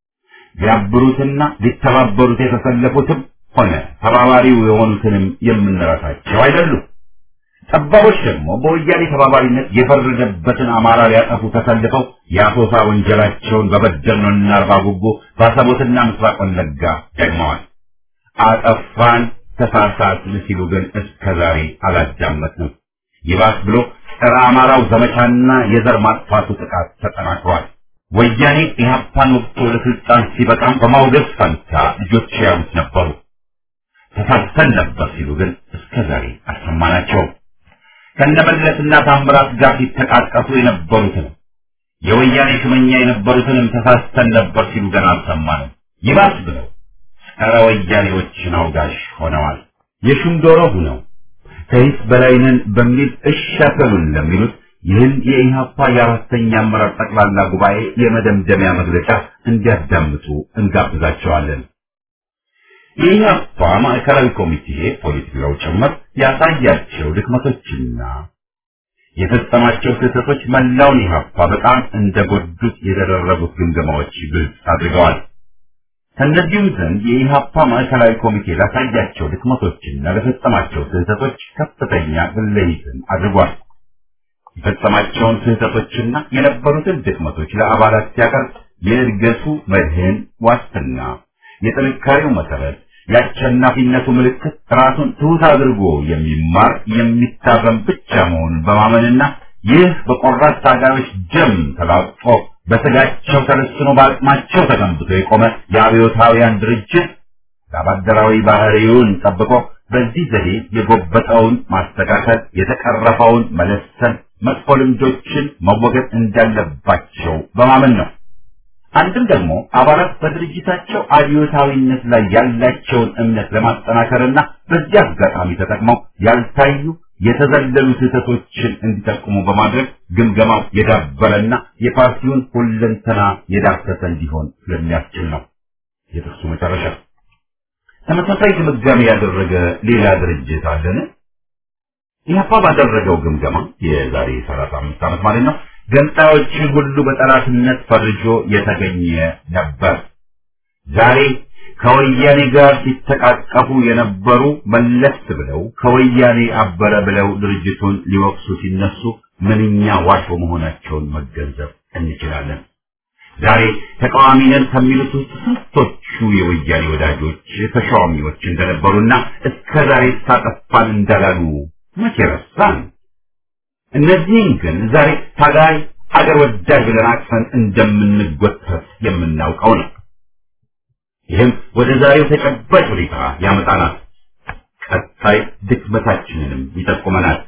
ሊያብሩትና ሊተባበሩት የተሰለፉትም ሆነ ተባባሪው የሆኑትንም የምንረሳቸው አይደሉም። ጠባቦች ደግሞ በወያኔ ተባባሪነት የፈረደበትን አማራ ሊያጠፉ ተሰልፈው የአሶሳ ወንጀላቸውን በበደኖና አርባ ጉቦ ባሰቦትና ምስራቅ ወለጋ ደግመዋል። አጠፋን ተሳሳትን ሲሉ ግን እስከ ዛሬ አላዳመጥንም። ይባስ ብሎ ጸረ አማራው ዘመቻና የዘር ማጥፋቱ ጥቃት ተጠናክሯል። ወያኔ ኢህአፓን ወቅቶ ለስልጣን ሲበቃም በማውገዝ ፈንታ ልጆች ያሉት ነበሩ። ተሳስተን ነበር ሲሉ ግን እስከ ዛሬ አልሰማናቸውም። ከነበለትና ታምራት ጋር ሲተቃቀፉ የነበሩትንም የወያኔ ሽመኛ የነበሩትንም ተሳስተን ነበር ሲሉ ገና አልሰማንም። ይባስ ብለው ጸረ ወያኔዎችን አውጋሽ ሆነዋል። የሹም ዶሮ ሁነው ከሂስ በላይነን በሚል እሻከሉን ለሚሉት ይህን የኢህአፓ የአራተኛ አመራር ጠቅላላ ጉባኤ የመደምደሚያ መግለጫ እንዲያዳምጡ እንጋብዛቸዋለን። የኢህአፓ ማዕከላዊ ኮሚቴ ፖሊት ቢሮው ጭምር ያሳያቸው ድክመቶችና የፈጸማቸው ስህተቶች መላውን ኢህአፓ በጣም እንደጎዱት የተደረጉት ግምገማዎች ግልጽ አድርገዋል። ከእነዚሁም ዘንድ የኢህአፓ ማዕከላዊ ኮሚቴ ላሳያቸው ድክመቶችና ለፈጸማቸው ስህተቶች ከፍተኛ ግለይትን አድርጓል። የፈጸማቸውን ስህተቶችና የነበሩትን ድክመቶች ለአባላት ሲያቀርብ የእድገቱ መድህን ዋስትና፣ የጥንካሬው መሰረት፣ የአሸናፊነቱ ምልክት ራሱን ትሑት አድርጎ የሚማር የሚታረም ብቻ መሆኑን በማመንና ይህ በቆራጥ ታጋዮች ደም ተላቅፎ በስጋቸው ተለስኖ በአቅማቸው ተገንብቶ የቆመ የአብዮታውያን ድርጅት ለአባደራዊ ባህሪውን ጠብቆ በዚህ ዘዴ የጎበጠውን ማስተካከል፣ የተቀረፈውን መለሰን፣ መጥፎ ልምዶችን መወገድ እንዳለባቸው በማመን ነው። አንድም ደግሞ አባላት በድርጅታቸው አብዮታዊነት ላይ ያላቸውን እምነት ለማጠናከርና በዚህ አጋጣሚ ተጠቅመው ያልታዩ የተዘለሉ ስህተቶችን እንዲጠቁሙ በማድረግ ግምገማው የዳበረና የፓርቲውን ሁለንተና የዳሰሰ እንዲሆን ስለሚያስችል ነው። የጥቅሱ መጨረሻ ተመሳሳይ ግምጋሜ ያደረገ ሌላ ድርጅት አለን? ኢህአፓ ባደረገው ግምገማ የዛሬ 35 ዓመት ማለት ነው ገንጣዮችን ሁሉ በጠላትነት ፈርጆ የተገኘ ነበር። ዛሬ ከወያኔ ጋር ሲተቃቀፉ የነበሩ መለስ ብለው ከወያኔ አበረ ብለው ድርጅቱን ሊወቅሱ ሲነሱ ምንኛ ዋሾ መሆናቸውን መገንዘብ እንችላለን። ዛሬ ተቃዋሚ ነን ከሚሉት ውስጥ ስንቶቹ የወያኔ ወዳጆች ተሿሚዎች እንደነበሩና እስከ ዛሬ ሳጠፋን እንዳላሉ መቼ ረሳን? እነዚህም ግን ዛሬ ታጋይ አገር ወዳድ ብለን አቅፈን እንደምንጎተት የምናውቀው ነው። ይህም ወደ ዛሬው ተጨባጭ ሁኔታ ያመጣናል። ቀጣይ ድክመታችንንም ይጠቁመናል።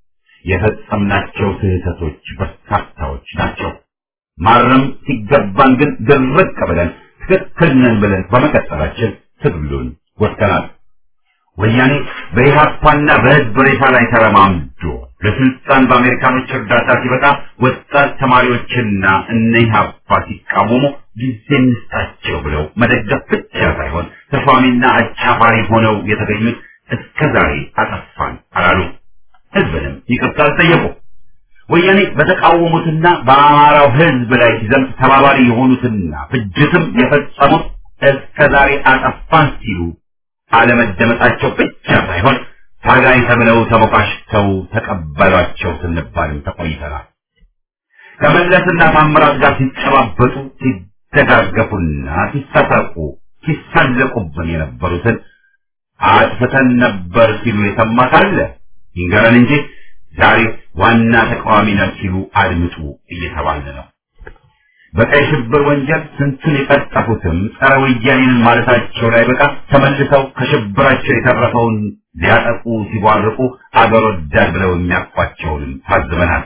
የፈጸምናቸው ስህተቶች በርካታዎች ናቸው። ማረም ሲገባን ግን ድርቅ ብለን ትክክል ነን ብለን በመቀጠላችን ትግሉን ወድቀናል። ወያኔ በኢህአፓና በህዝብ ሬሳ ላይ ተረማምዶ ለስልጣን በአሜሪካኖች እርዳታ ሲበቃ ወጣት ተማሪዎችና እነ ኢህአፓ ሲቃወሙ ጊዜ እንስጣቸው ብለው መደገፍ ብቻ ሳይሆን ተሿሚና አጫፋሪ ሆነው የተገኙት እስከ ዛሬ አጠፋን አላሉ። ህዝብንም ይቅርታ አልጠየቁ። ወያኔ በተቃወሙትና በአማራው ህዝብ ላይ ሲዘምት ተባባሪ የሆኑትና ፍጅትም የፈጸሙት እስከ ዛሬ አጠፋን ሲሉ አለመደመጣቸው ብቻ ሳይሆን ታጋይ ተብለው ተሞካሽተው ተቀበሏቸው ስንባልም ተቆይተናል። ከመለስና ታምራት ጋር ሲጨባበጡ ሲደጋገፉና ሲሳሳቁ ሲሳለቁብን የነበሩትን አጥፍተን ነበር ሲሉ የሰማ ካለ ይንገረን እንጂ ዛሬ ዋና ተቃዋሚ ነን ሲሉ አድምጡ እየተባለ ነው። በቀይ ሽብር ወንጀል ስንቱን የቀጠፉትም ጸረ ወያኔንን ማለታቸው ላይ በቃ ተመልሰው ከሽብራቸው የተረፈውን ሊያጠቁ ሲቧርቁ አገር ወዳድ ብለው የሚያቋቸውንም ታዝበናል።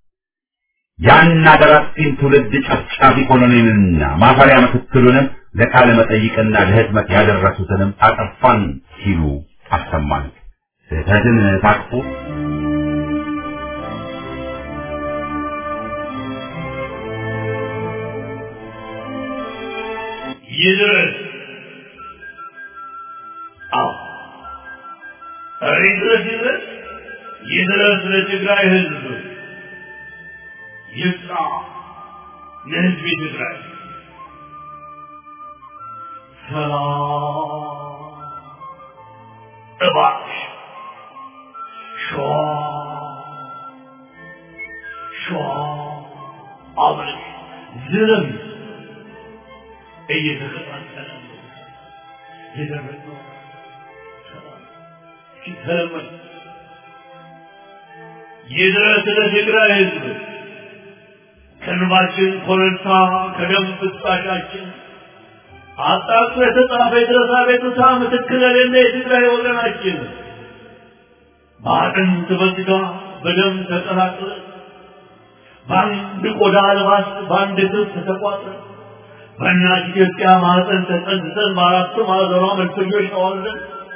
ያን አገር አጥፊን ትውልድ ጨፍጫፊ ኮሎኔልንና ማፈሪያ ምክትሉንም ለቃለ መጠይቅና ለህትመት ያደረሱትንም አጠፋን ሲሉ አሰማን። ስህተትን ታቅፎ ይድረስ። አዎ ኧረ ይድረስ ይድረስ ይድረስ ለትግራይ ህዝብ ይብቃ ለህዝብ ትግራይ ሰላም እባክሽ ሸዋ ሸዋ አብረሽ ዝለም እየተቀጣጠለ ነው የደረሰው ሰላም ሲተለመን ይድረስ ለትግራይ ህዝብ ከንባችን ኮረብታ ከደም ፍሳሻችን አጣጥቶ የተጻፈ የድረሳ ቤቱታ ምትክ ለሌለ የትግራይ ወገናችን በአጥንት በስጋ በደም ተቀላቅለ በአንድ ቆዳ ልባስ በአንድ ክብ ተቋጥረ በእናት ኢትዮጵያ ማህፀን ተጸንሰን በአራቱ ማዕዘኗ መልፈኞች ተዋልደን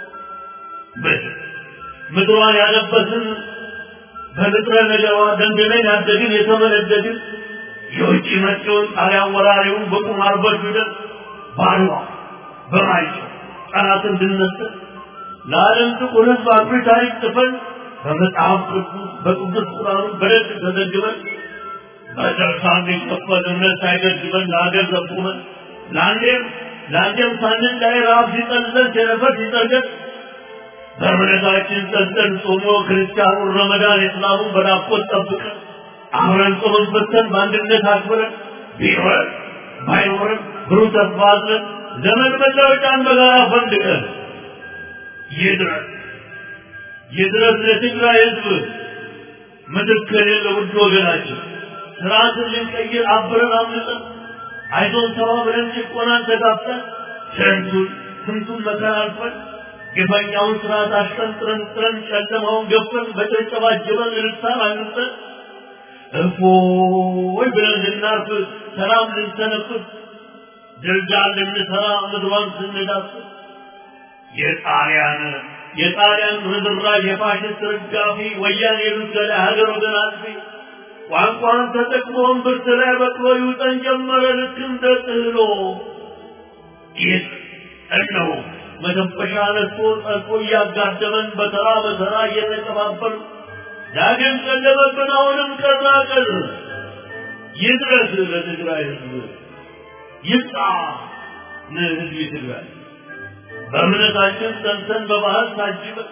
ምድሯን ያለበትን በንጥረ ነገሯ ደንድነን ያደግን የተመነደግን የውጭ መጪውን ጣሊያን ወራሪውን በቁማር በድደን ባድዋ በማይጨው ጠላትን እንድንነስር ለዓለም ጥቁር ሕዝብ አኩሪ ታሪክ ጽፈን በመጽሐፍ ቅዱስ በቅዱስ ቁርአኑ በደግ ተዘግበን በደርሳ የሚከፈል እምነት ሳይገድበን ለሀገር ዘቁመን ለአንዴም ለአንዴም ሳንን ላይ ረሃብ ሲጠልዘን ቸነፈር ሲጠርገን በእምነታችን ጸንተን ጾሞ ክርስቲያኑን ረመዳን የእስላሙን በናፍቆት ጠብቀን አብረን ጾመን በተን በአንድነት አክብረን ቢኖረን ባይኖረን ብሩህ ተስፋ አዝለን ዘመን መለወጫን በጋራ ፈንድቀን ይድረስ ይድረስ ለትግራይ ህዝብ ምትክ የሌለ ውድ ወገናችን ስርዓትን ልንቀይር አብረን አምልጠን አይዞን ተባብለን ጭቆናን ተጋፍተን ስንቱን ስንቱን መከራ አልፈን ግፈኛውን ስርዓት አሽቀንጥረን ጥረን ጨለማውን ገፈን በጭብጨባ ጅበን ልሳን አንጸን እፎይ ብለን ልናርፍ ሰላም ልንተነፍስ ድርጃን ልንሰራ ምድሯን ስንዳስስ የጣሊያን የጣሊያን ርዝራዥ የፋሽስት ርጋፊ ወያኔ የሉገለ ሀገር ወገን አጥፊ ቋንቋን ተጠቅሞ እምብርት ላይ በቅሎ ይውጠን ጀመረ ልክ እንደ ጥህሎ ይህ እነሆ መተንፈሻ ነስቶ ጠልፎ እያጋደመን በተራ በተራ እየተቀባበሉ ዳግም ቀለበብን አሁንም ቀና ቀን ይድረስ ለትግራይ ህዝብ ይብቃ ለህዝብ ትግራይ በእምነታችን ጸንተን በባህል ታጅበን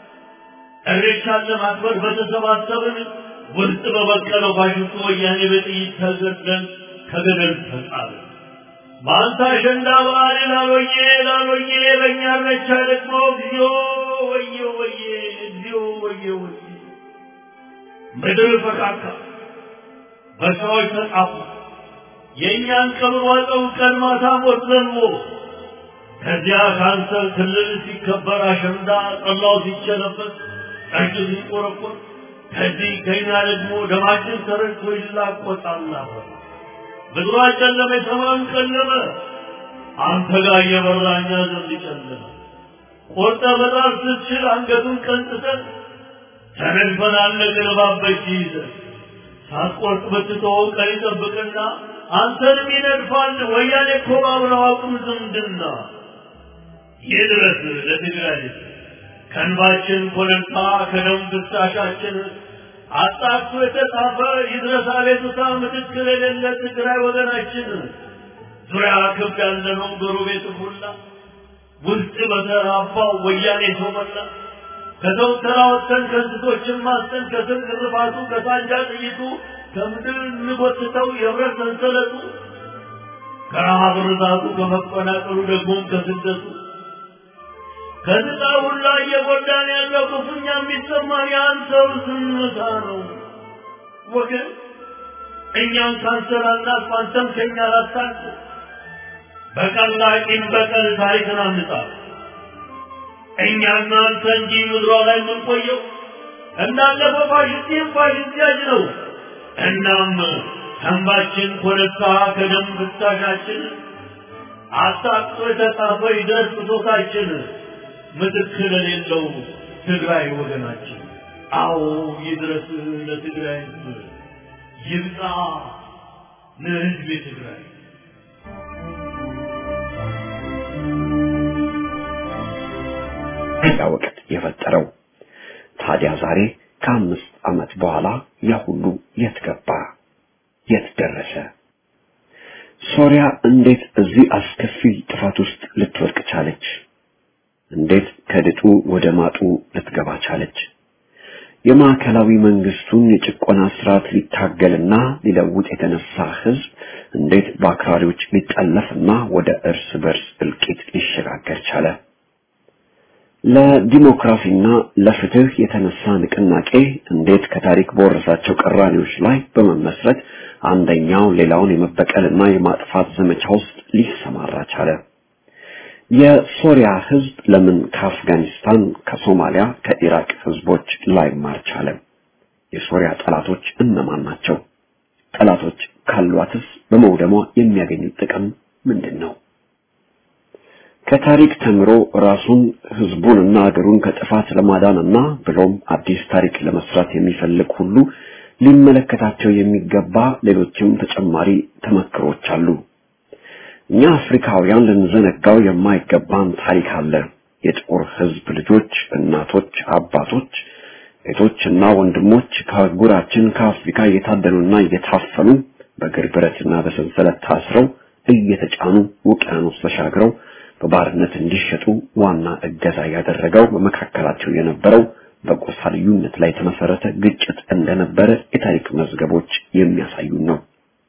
እሬቻን ለማክበር በተሰባሰብን ውስጥ በበቀለው ፋሽስቱ ወያኔ በጥይት ተገድለን ከገደል ተጣልን። በአንተ አሸንዳ በዓል ላሎዬ ላሎዬ በእኛ እሬቻ ደግሞ እግዚኦ ወየ ወየ እግዚኦ ወየ ወየ ምድር ፈቃካ በሰዎች ተጻፉ የእኛን ቀብር ዋጠው ቀን ማታ ሞት ዘንቦ ከዚያ ካንሰር ክልል ሲከበር አሸንዳ ጠላው ሲቸለበት ጠጅ ሲቆረቆር ከዚህ ከኛ ደግሞ ደማችን ተረጭቶ ይላቆጣል ምድሯ ጨለመ፣ ሰማዩም ጨለመ። አንተ ጋር እየበራ እኛ ዘንድ ጨለመ። ቆርጠ በጣም ስትችል አንገቱን ቀንጥተን ተነድፈን አለቅን እባብ በእጅ ይዘን ሳትቆርጥ ብትተወው ቀን ይጠብቅና አንተንም ይነድፋል። ወያኔ እኮ ባብረው አቁም ዝምድና ይድረስ ለትግራይ ከእንባችን ኮረብታ ከደም ፍሳሻችን አጣጥፎ የተጻፈ ይድረስ አቤቱታ ምትክ የሌለ ትግራይ ወገናችን ዙሪያ ክብ ያለነው ጎረቤት ሁላ ውስጥ በተራባው ወያኔ ሰው መላ ከሰው ተራ ወጥተን ከእንስሶችን ማስተን ከስር ግርፋቱ ከሳንጃ ጥይቱ ከምድር እንጎትተው የብረት ሰንሰለቱ ከረሃብ ርዛቱ ከመፈናቀሉ ደግሞም ከስደቱ ከዝጣ ሁላ እየጎዳን ያለው ክፉኛ የሚሰማን የአንተው ዝምታ ነው ወገን። እኛም ካንሰር አናት አንተም ከኛ ላታቅ በቀላቂም በቀል ታሪክን አንጻ እኛና አንተ እንጂ ምድሯ ላይ የምንቆየው እንዳለፈው ፋሽስቲም ፋሽስቲያጅ ነው። እናም ተንባችን ኮረብታ ከደም ፍሳሻችን አጣጥቶ የተጻፈ ይደርስ ብሶታችን ምትክ ለሌለው ትግራይ ወገናችን። አዎ ይድረስ ለትግራይ ሕዝብ ይብቃ ለሕዝብ ትግራይ። ያ ወቅት የፈጠረው ታዲያ ዛሬ ከአምስት ዓመት በኋላ ያ ሁሉ የት ገባ? የት ደረሰ? ሶሪያ እንዴት እዚህ አስከፊ ጥፋት ውስጥ ልትወድቅ ቻለች? እንዴት ከድጡ ወደ ማጡ ልትገባ ቻለች? የማዕከላዊ መንግስቱን የጭቆና ስርዓት ሊታገልና ሊለውጥ የተነሳ ህዝብ እንዴት በአክራሪዎች ሊጠለፍና ወደ እርስ በርስ እልቂት ሊሸጋገር ቻለ? ለዲሞክራሲና ለፍትህ የተነሳ ንቅናቄ እንዴት ከታሪክ በወረሳቸው ቅራኔዎች ላይ በመመስረት አንደኛው ሌላውን የመበቀልና የማጥፋት ዘመቻ ውስጥ ሊሰማራ ቻለ? የሶሪያ ህዝብ ለምን ከአፍጋኒስታን፣ ከሶማሊያ፣ ከኢራቅ ህዝቦች ላይማር ቻለ? የሶሪያ ጠላቶች እነማን ናቸው? ጠላቶች ካሏትስ በመውደሟ የሚያገኙት ጥቅም ምንድን ነው? ከታሪክ ተምሮ ራሱን ህዝቡንና አገሩን ከጥፋት ለማዳንና ብሎም አዲስ ታሪክ ለመስራት የሚፈልግ ሁሉ ሊመለከታቸው የሚገባ ሌሎችም ተጨማሪ ተመክሮች አሉ። እኛ አፍሪካውያን ልንዘነጋው የማይገባን ታሪክ አለ። የጥቁር ህዝብ ልጆች፣ እናቶች፣ አባቶች፣ እህቶችና ወንድሞች ከአህጉራችን ከአፍሪካ እየታደኑና እየታፈኑ በእግር ብረትና በሰንሰለት ታስረው እየተጫኑ ውቅያኖስ ተሻግረው በባርነት እንዲሸጡ ዋና እገዛ ያደረገው በመካከላቸው የነበረው በጎሳ ልዩነት ላይ የተመሰረተ ግጭት እንደነበረ የታሪክ መዝገቦች የሚያሳዩን ነው።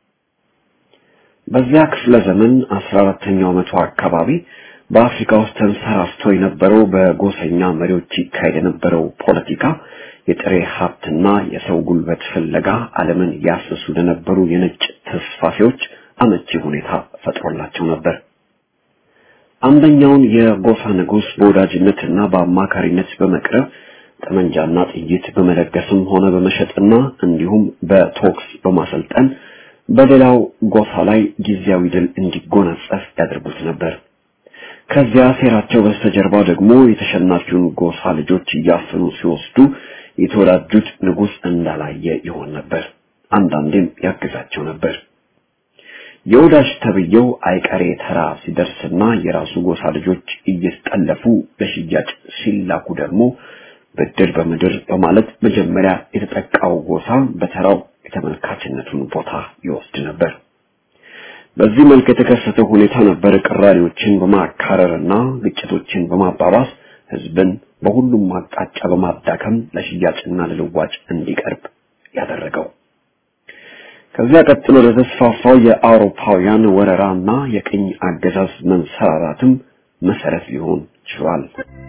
በዚያ ክፍለ ዘመን አስራ አራተኛው መቶ አካባቢ በአፍሪካ ውስጥ ተንሰራፍቶ የነበረው በጎሰኛ መሪዎች ይካሄድ የነበረው ፖለቲካ የጥሬ ሀብትና የሰው ጉልበት ፍለጋ ዓለምን ያስሱ ለነበሩ የነጭ ተስፋፊዎች አመቺ ሁኔታ ፈጥሮላቸው ነበር። አንደኛውን የጎሳ ንጉስ በወዳጅነትና በአማካሪነት በመቅረብ ጠመንጃና ጥይት በመለገስም ሆነ በመሸጥና እንዲሁም በቶክስ በማሰልጠን በሌላው ጎሳ ላይ ጊዜያዊ ድል እንዲጎናጸፍ ያደርጉት ነበር። ከዚያ ሴራቸው በስተጀርባ ደግሞ የተሸናፊውን ጎሳ ልጆች እያፈኑ ሲወስዱ የተወዳጁት ንጉስ እንዳላየ ይሆን ነበር። አንዳንዴም ያግዛቸው ነበር። የወዳጅ ተብየው አይቀሬ ተራ ሲደርስና የራሱ ጎሳ ልጆች እየተጠለፉ ለሽያጭ ሲላኩ ደግሞ ብድር በምድር በማለት መጀመሪያ የተጠቃው ጎሳ በተራው የተመልካችነቱን ቦታ ይወስድ ነበር። በዚህ መልክ የተከሰተው ሁኔታ ነበር ቅራኔዎችን በማካረርና ግጭቶችን በማባባስ ህዝብን በሁሉም አቅጣጫ በማዳከም ለሽያጭና ለልዋጭ እንዲቀርብ ያደረገው። ከዚያ ቀጥሎ ለተስፋፋው የአውሮፓውያን ወረራና የቅኝ አገዛዝ መንሰራራትም መሰረት ሊሆን ችሏል።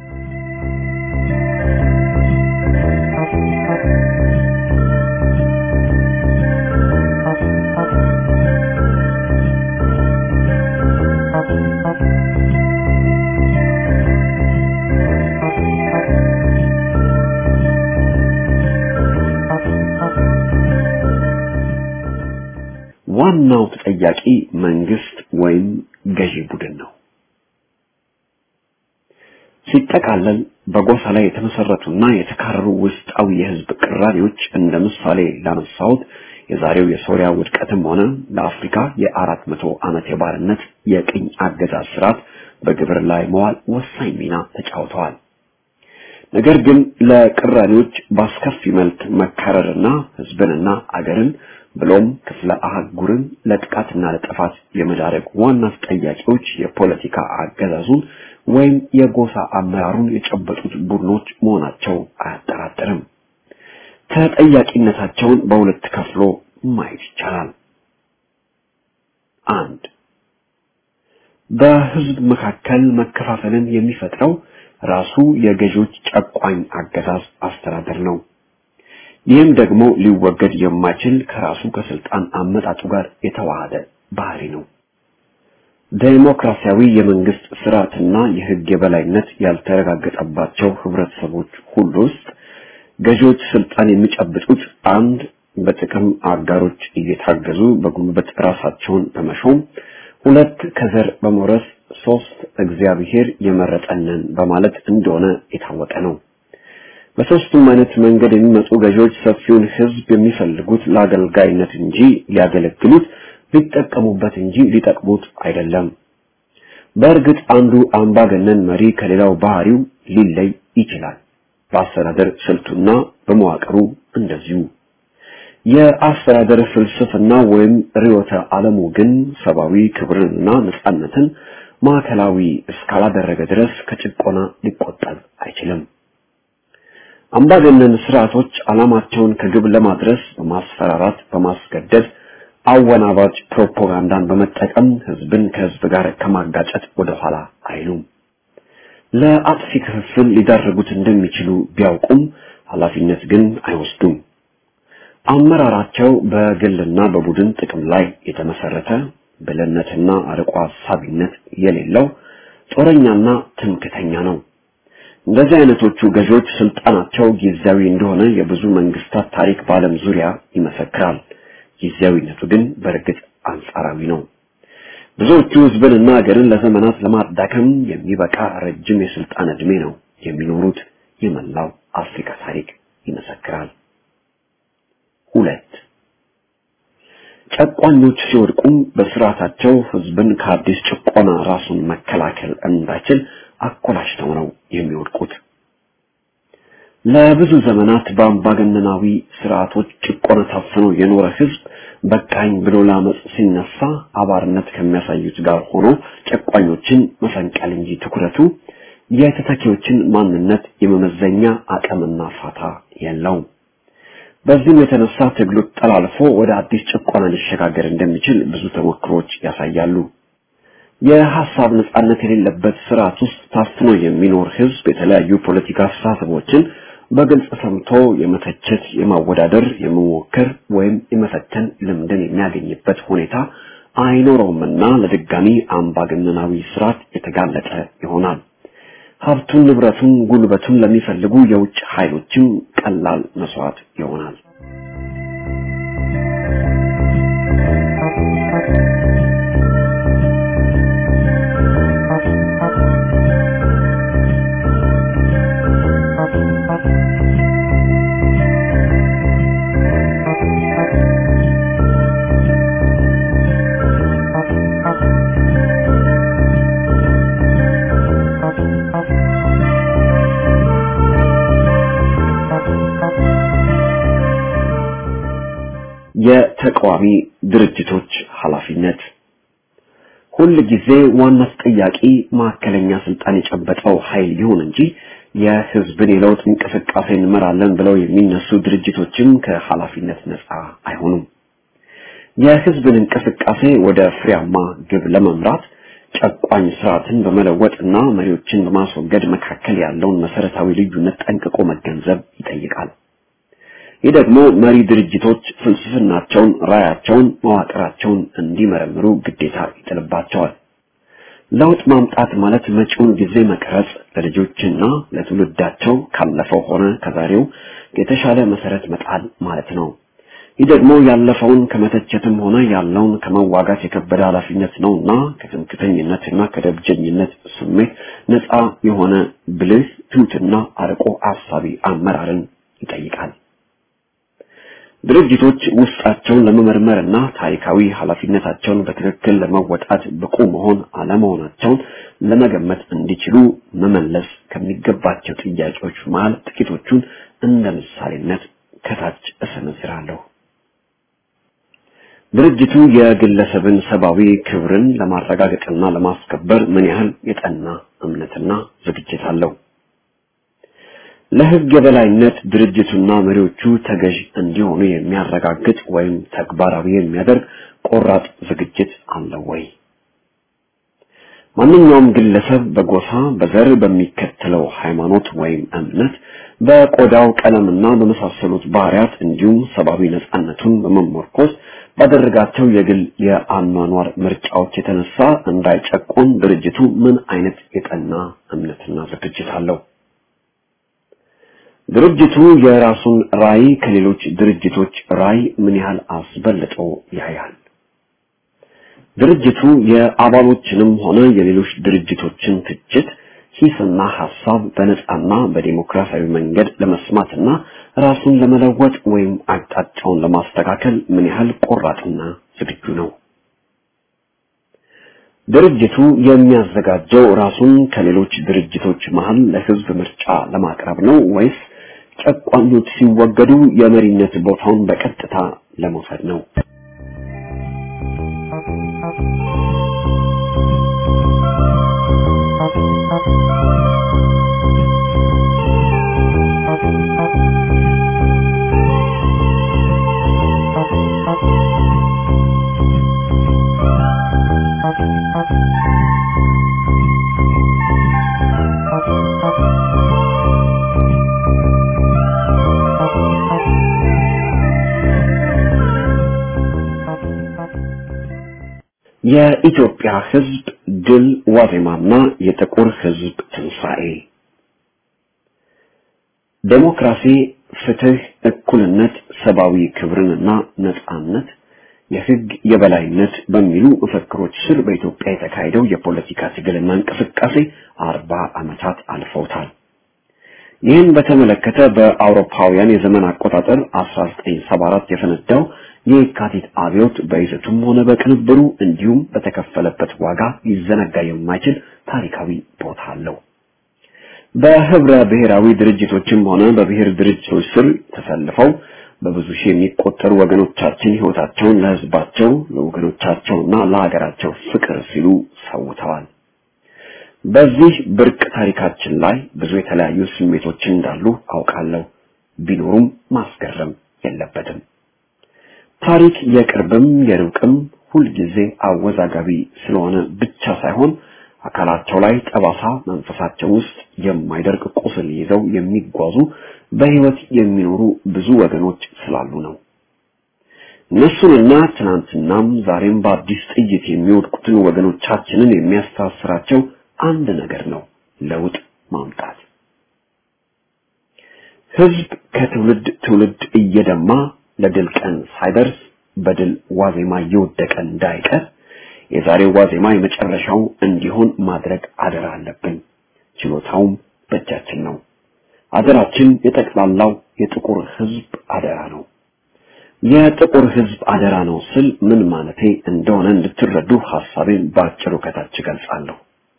ዋናው ተጠያቂ መንግስት ወይም ገዢ ቡድን ነው። ሲጠቃለል በጎሳ ላይ የተመሰረቱና የተካረሩ ውስጣዊ የህዝብ ቅራኔዎች እንደ ምሳሌ ላነሳሁት የዛሬው የሶሪያ ውድቀትም ሆነ ለአፍሪካ የአራት መቶ ዓመት የባርነት የቅኝ አገዛዝ ስርዓት በግብር ላይ መዋል ወሳኝ ሚና ተጫውተዋል። ነገር ግን ለቅራኔዎች በአስከፊ መልክ መካረርና ህዝብንና አገርን ብሎም ክፍለ አህጉርን ለጥቃትና ለጥፋት የመዳረግ ዋና ተጠያቂዎች የፖለቲካ አገዛዙን ወይም የጎሳ አመራሩን የጨበጡት ቡድኖች መሆናቸው አያጠራጥርም። ተጠያቂነታቸውን በሁለት ከፍሎ ማየት ይቻላል። አንድ በህዝብ መካከል መከፋፈልን የሚፈጥረው ራሱ የገዢዎች ጨቋኝ አገዛዝ አስተዳደር ነው። ይህም ደግሞ ሊወገድ የማይችል ከራሱ ከስልጣን አመጣጡ ጋር የተዋሃደ ባህሪ ነው። ዴሞክራሲያዊ የመንግስት ስርዓትና የህግ የበላይነት ያልተረጋገጠባቸው ህብረተሰቦች ሁሉ ውስጥ ገዢዎች ስልጣን የሚጨብጡት አንድ በጥቅም አጋሮች እየታገዙ በጉልበት ራሳቸውን በመሾም ሁለት ከዘር በመውረስ ሶስት እግዚአብሔር የመረጠንን በማለት እንደሆነ የታወቀ ነው። በሶስቱም አይነት መንገድ የሚመጡ ገዢዎች ሰፊውን ህዝብ የሚፈልጉት ለአገልጋይነት እንጂ ሊያገለግሉት ሊጠቀሙበት እንጂ ሊጠቅሙት አይደለም። በእርግጥ አንዱ አምባገነን መሪ ከሌላው ባህሪው ሊለይ ይችላል። በአስተዳደር ስልቱና በመዋቅሩ እንደዚሁ። የአስተዳደር ፍልስፍና ወይም ርዕዮተ ዓለሙ ግን ሰብአዊ ክብርንና ነጻነትን ማዕከላዊ እስካላደረገ ድረስ ከጭቆና ሊቆጠብ አይችልም። አምባገነን ስርዓቶች ዓላማቸውን ከግብ ለማድረስ በማስፈራራት፣ በማስገደድ አወናባጭ ፕሮፓጋንዳን በመጠቀም ህዝብን ከህዝብ ጋር ከማጋጨት ወደኋላ አይሉም። ለአጥፊ ክፍፍል ሊዳርጉት እንደሚችሉ ቢያውቁም ኃላፊነት ግን አይወስዱም። አመራራቸው በግልና በቡድን ጥቅም ላይ የተመሰረተ ብልህነትና አርቆ ሀሳቢነት የሌለው ጦረኛና ትምክተኛ ነው። እንደዚህ አይነቶቹ ገዢዎች ስልጣናቸው ጊዜያዊ እንደሆነ የብዙ መንግስታት ታሪክ በዓለም ዙሪያ ይመሰክራል። ጊዜያዊነቱ ግን በእርግጥ አንጻራዊ ነው። ብዙዎቹ ህዝብንና ሀገርን ለዘመናት ለማዳከም የሚበቃ ረጅም የስልጣን ዕድሜ ነው የሚኖሩት። የመላው አፍሪካ ታሪክ ይመሰክራል። ሁለት ጨቋኞች ሲወድቁም በስርዓታቸው ህዝብን ከአዲስ ጭቆና ራሱን መከላከል እንዳይችል አኮላሽተው ነው የሚወድቁት። ለብዙ ዘመናት በአምባገነናዊ ስርዓቶች ጭቆና ታፍኖ የኖረ ህዝብ በቃኝ ብሎ ለአመፅ ሲነሳ አባርነት ከሚያሳዩት ጋር ሆኖ ጨቋኞችን መፈንቀል እንጂ ትኩረቱ የተተኪዎችን ማንነት የመመዘኛ አቅምና ፋታ የለውም። በዚህም የተነሳ ትግሉ ጠላልፎ ወደ አዲስ ጭቆና ሊሸጋገር እንደሚችል ብዙ ተሞክሮች ያሳያሉ። የሐሳብ ነጻነት የሌለበት ስርዓት ውስጥ ታፍኖ የሚኖር ህዝብ የተለያዩ ፖለቲካ አስተሳሰቦችን በግልጽ ሰምቶ የመተቸት፣ የማወዳደር፣ የመሞከር ወይም የመፈተን ልምድን የሚያገኝበት ሁኔታ አይኖረውምና ለድጋሚ አምባገነናዊ ስርዓት የተጋለጠ ይሆናል። ሀብቱን፣ ንብረቱን፣ ጉልበቱን ለሚፈልጉ የውጭ ኃይሎችም ቀላል መስዋዕት ይሆናል። የተቃዋሚ ድርጅቶች ኃላፊነት ሁል ጊዜ ዋና ተጠያቂ ማዕከለኛ ስልጣን የጨበጠው ኃይል ይሁን እንጂ የህዝብን የለውጥ እንቅስቃሴ እንመራለን ብለው የሚነሱ ድርጅቶችም ከኃላፊነት ነፃ አይሆኑም። የህዝብን እንቅስቃሴ ወደ ፍሬያማ ግብ ለመምራት ጨቋኝ ስርዓትን በመለወጥና መሪዎችን በማስወገድ መካከል ያለውን መሰረታዊ ልዩነት ጠንቅቆ መገንዘብ ይጠይቃል። ይህ ደግሞ መሪ ድርጅቶች ፍልስፍናቸውን፣ ራያቸውን፣ መዋቅራቸውን እንዲመረምሩ ግዴታ ይጥልባቸዋል። ለውጥ ማምጣት ማለት መጪውን ጊዜ መቅረጽ፣ ለልጆችና ለትውልዳቸው ካለፈው ሆነ ከዛሬው የተሻለ መሰረት መጣል ማለት ነው። ይህ ደግሞ ያለፈውን ከመተቸትም ሆነ ያለውን ከመዋጋት የከበደ ኃላፊነት ነውና ከትምክተኝነትና ከደብጀኝነት ስሜት ነፃ የሆነ ብልህ ትሑትና አርቆ አሳቢ አመራርን ይጠይቃል። ድርጅቶች ውስጣቸውን ለመመርመርና ታሪካዊ ኃላፊነታቸውን በትክክል ለመወጣት ብቁ መሆን አለመሆናቸውን ለመገመት እንዲችሉ መመለስ ከሚገባቸው ጥያቄዎች መሃል ጥቂቶቹን እንደ ምሳሌነት ከታች እሰነዝራለሁ። ድርጅቱ የግለሰብን ሰብአዊ ክብርን ለማረጋገጥና ለማስከበር ምን ያህል የጠና እምነትና ዝግጅት አለው? ለሕግ የበላይነት ድርጅቱና መሪዎቹ ተገዥ እንዲሆኑ የሚያረጋግጥ ወይም ተግባራዊ የሚያደርግ ቆራጥ ዝግጅት አለው ወይ? ማንኛውም ግለሰብ በጎሳ፣ በዘር፣ በሚከተለው ሃይማኖት ወይም እምነት፣ በቆዳው ቀለምና በመሳሰሉት ባህሪያት እንዲሁም ሰብአዊ ነጻነቱን በመመርኮዝ ባደረጋቸው የግል የአኗኗር ምርጫዎች የተነሳ እንዳይጨቆን ድርጅቱ ምን አይነት የጠና እምነትና ዝግጅት አለው? ድርጅቱ የራሱን ራዕይ ከሌሎች ድርጅቶች ራዕይ ምን ያህል አስበልጦ ያያል? ድርጅቱ የአባሎችንም ሆነ የሌሎች ድርጅቶችን ትችት፣ ሂስና ሐሳብ በነጻና በዲሞክራሲያዊ መንገድ ለመስማትና ራሱን ለመለወጥ ወይም አቅጣጫውን ለማስተካከል ምን ያህል ቆራጥና ዝግጁ ነው? ድርጅቱ የሚያዘጋጀው ራሱን ከሌሎች ድርጅቶች መሃል ለሕዝብ ምርጫ ለማቅረብ ነው ወይስ ጨቋኞች ሲወገዱ የመሪነት ቦታውን በቀጥታ ለመውሰድ ነው። የኢትዮጵያ ሕዝብ ድል ዋዜማና የጥቁር ሕዝብ ትንሣኤ ዴሞክራሲ፣ ፍትህ፣ እኩልነት፣ ሰብአዊ ክብርንና ነጻነት፣ የህግ የበላይነት በሚሉ መፈክሮች ስር በኢትዮጵያ የተካሄደው የፖለቲካ ትግልና እንቅስቃሴ አርባ ዓመታት አልፈውታል። ይህን በተመለከተ በአውሮፓውያን የዘመን አቆጣጠር 1974 የፈነዳው የካቲት አብዮት በይዘቱም ሆነ በቅንብሩ እንዲሁም በተከፈለበት ዋጋ ሊዘነጋ የማይችል ታሪካዊ ቦታ አለው። በህብረ ብሔራዊ ድርጅቶችም ሆነ በብሔር ድርጅቶች ስር ተሰልፈው በብዙ ሺህ የሚቆጠሩ ወገኖቻችን ህይወታቸውን ለህዝባቸው ለወገኖቻቸውና ለሀገራቸው ፍቅር ሲሉ ሰውተዋል። በዚህ ብርቅ ታሪካችን ላይ ብዙ የተለያዩ ስሜቶች እንዳሉ አውቃለሁ። ቢኖሩም ማስገረም የለበትም። ታሪክ የቅርብም የሩቅም ሁልጊዜ አወዛጋቢ ስለሆነ ብቻ ሳይሆን አካላቸው ላይ ጠባሳ፣ መንፈሳቸው ውስጥ የማይደርቅ ቁስል ይዘው የሚጓዙ በህይወት የሚኖሩ ብዙ ወገኖች ስላሉ ነው። እነሱንና ትናንትናም ዛሬም በአዲስ ጥይት የሚወድቁትን ወገኖቻችንን የሚያስተሳስራቸው አንድ ነገር ነው፣ ለውጥ ማምጣት። ህዝብ ከትውልድ ትውልድ እየደማ ለድል ቀን ሳይደርስ በድል ዋዜማ እየወደቀ እንዳይቀር የዛሬው ዋዜማ የመጨረሻው እንዲሆን ማድረግ አደራ አለብን። ችሎታውም በእጃችን ነው። አደራችን የጠቅላላው የጥቁር ህዝብ አደራ ነው። የጥቁር ህዝብ አደራ ነው ስል ምን ማለቴ እንደሆነ እንድትረዱ ሐሳቤን በአጭሩ ከታች ገልጻለሁ።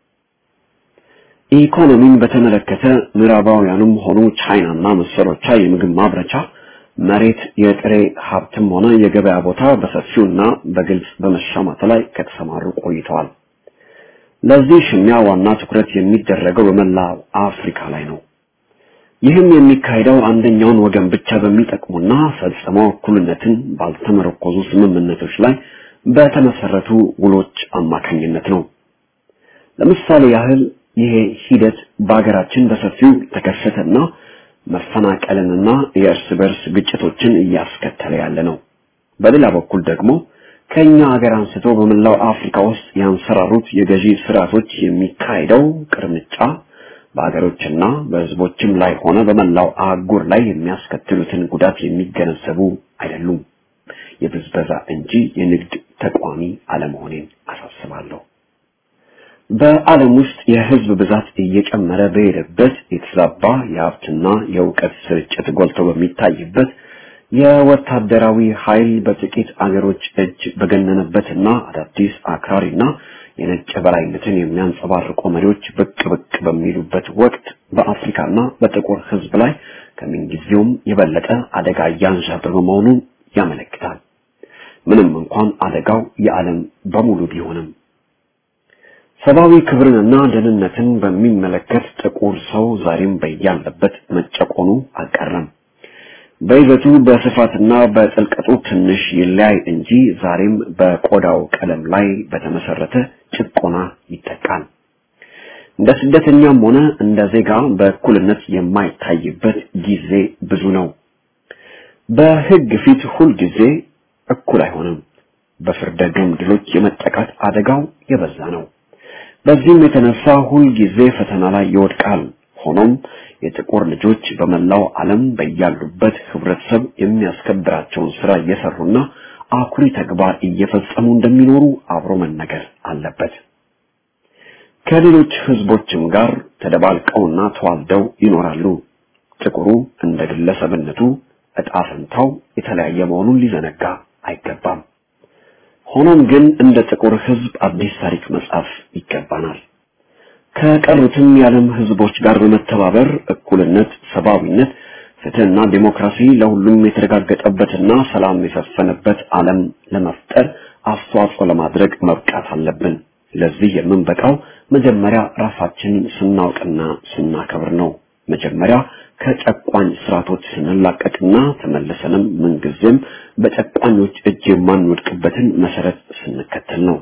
ኢኮኖሚን በተመለከተ ምዕራባውያኑም ሆኑ ቻይናና መሰሎቿ የምግብ ማምረቻ መሬት፣ የጥሬ ሀብትም ሆነ የገበያ ቦታ በሰፊውና በግልጽ በመሻማት ላይ ከተሰማሩ ቆይተዋል። ለዚህ ሽሚያ ዋና ትኩረት የሚደረገው በመላው አፍሪካ ላይ ነው። ይህም የሚካሄደው አንደኛውን ወገን ብቻ በሚጠቅሙና ፈጽሞ እኩልነትን ባልተመረኮዙ ስምምነቶች ላይ በተመሰረቱ ውሎች አማካኝነት ነው። ለምሳሌ ያህል ይሄ ሂደት በሀገራችን በሰፊው ተከሰተና መፈናቀልንና የእርስ በርስ ግጭቶችን እያስከተለ ያለ ነው። በሌላ በኩል ደግሞ ከኛ ሀገር አንስቶ በመላው አፍሪካ ውስጥ ያንሰራሩት የገዢ ስርዓቶች የሚካሄደው ቅርምጫ በሀገሮችና በህዝቦችም ላይ ሆነ በመላው አህጉር ላይ የሚያስከትሉትን ጉዳት የሚገነዘቡ አይደሉም። የብዝበዛ እንጂ የንግድ ተቋሚ አለመሆኔን አሳስባለሁ። በዓለም ውስጥ የህዝብ ብዛት እየጨመረ በሄደበት የተዛባ የሀብትና የእውቀት ስርጭት ጎልቶ በሚታይበት የወታደራዊ ኃይል በጥቂት አገሮች እጅ በገነነበትና አዳዲስ አክራሪና የነጭ በላይነትን የሚያንጸባርቁ መሪዎች ብቅ ብቅ በሚሉበት ወቅት በአፍሪካና በጥቁር ህዝብ ላይ ከምንጊዜውም የበለጠ አደጋ እያንዣበበ መሆኑን ያመለክታል። ምንም እንኳን አደጋው የዓለም በሙሉ ቢሆንም ሰብአዊ ክብርንና ደህንነትን በሚመለከት ጥቁር ሰው ዛሬም በያለበት መጨቆኑ አልቀረም። በይዘቱ በስፋትና በጥልቀቱ ትንሽ ይለያይ እንጂ ዛሬም በቆዳው ቀለም ላይ በተመሰረተ ጭቆና ይጠቃል። እንደ ስደተኛም ሆነ እንደ ዜጋ በእኩልነት የማይታይበት ጊዜ ብዙ ነው። በህግ ፊት ሁል ጊዜ እኩል አይሆንም። በፍርደ ገምድሎች የመጠቃት አደጋው የበዛ ነው። በዚህም የተነሳ ሁል ጊዜ ፈተና ላይ ይወድቃል። ሆኖም የጥቁር ልጆች በመላው ዓለም በያሉበት ህብረተሰብ የሚያስከብራቸውን ስራ እየሰሩና አኩሪ ተግባር እየፈጸሙ እንደሚኖሩ አብሮ መነገር አለበት። ከሌሎች ህዝቦችም ጋር ተደባልቀውና ተዋልደው ይኖራሉ። ጥቁሩ እንደ ግለሰብነቱ እጣ ፈንታው የተለያየ መሆኑን ሊዘነጋ አይገባም። ሆኖም ግን እንደ ጥቁር ህዝብ አዲስ ታሪክ መጻፍ ይገባናል። ከቀሩትም የዓለም ህዝቦች ጋር በመተባበር እኩልነት፣ ሰብአዊነት፣ ፍትህና ዲሞክራሲ ለሁሉም የተረጋገጠበትና ሰላም የሰፈነበት ዓለም ለመፍጠር አስተዋጽኦ ለማድረግ መብቃት አለብን። ለዚህ የምንበቃው መጀመሪያ ራሳችንን ስናውቅና ስናከብር ነው። መጀመሪያ ከጨቋኝ ስርዓቶች ስንላቀቅና ተመልሰንም ምንጊዜም በጨቋኞች እጅ የማንወድቅበትን መሰረት ስንከተል ነው።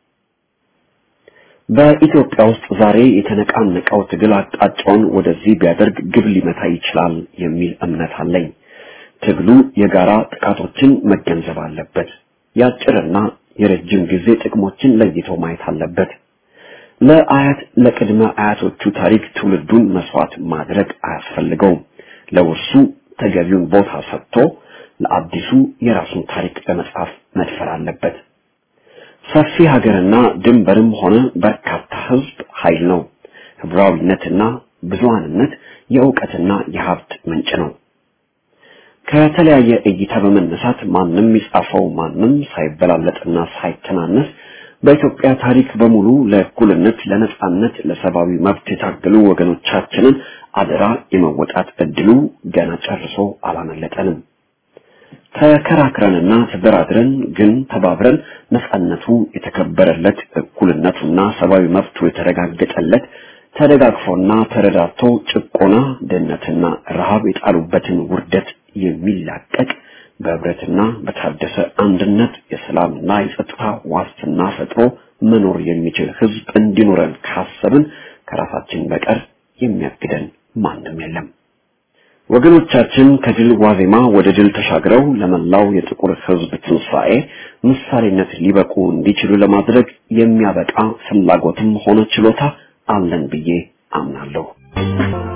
በኢትዮጵያ ውስጥ ዛሬ የተነቃነቀው ትግል አቅጣጫውን ወደዚህ ቢያደርግ ግብ ሊመታ ይችላል የሚል እምነት አለኝ። ትግሉ የጋራ ጥቃቶችን መገንዘብ አለበት። የአጭርና የረጅም ጊዜ ጥቅሞችን ለይቶ ማየት አለበት። ለአያት ለቅድመ አያቶቹ ታሪክ ትውልዱን መስዋዕት ማድረግ አያስፈልገውም። ለውርሱ ተገቢውን ቦታ ሰጥቶ ለአዲሱ የራሱን ታሪክ ለመጻፍ መድፈር አለበት። ሰፊ ሀገርና ድንበርም ሆነ በርካታ ህዝብ ኃይል ነው። ህብራዊነትና ብዙሃንነት የእውቀትና የሀብት ምንጭ ነው። ከተለያየ እይታ በመነሳት ማንም ይጻፈው ማንም ሳይበላለጥና ሳይተናነስ በኢትዮጵያ ታሪክ በሙሉ ለእኩልነት፣ ለነጻነት፣ ለሰብአዊ መብት የታገሉ ወገኖቻችንን አደራ የመወጣት እድሉ ገና ጨርሶ አላመለጠንም። ተከራክረንና ተደራድረን ግን ተባብረን ነጻነቱ የተከበረለት እኩልነቱና ሰብአዊ መብቱ የተረጋገጠለት ተደጋግፎና ተረዳቶ ጭቆና፣ ድህነትና ረሃብ የጣሉበትን ውርደት የሚላቀቅ በህብረትና በታደሰ አንድነት የሰላምና የጸጥታ ዋስትና ፈጥሮ መኖር የሚችል ህዝብ እንዲኖረን ካሰብን ከራሳችን በቀር የሚያግደን ማንም የለም። ወገኖቻችን ከድል ዋዜማ ወደ ድል ተሻግረው ለመላው የጥቁር ህዝብ ትንሣኤ ምሳሌነት ሊበቁ እንዲችሉ ለማድረግ የሚያበቃ ፍላጎትም ሆነ ችሎታ አለን ብዬ አምናለሁ።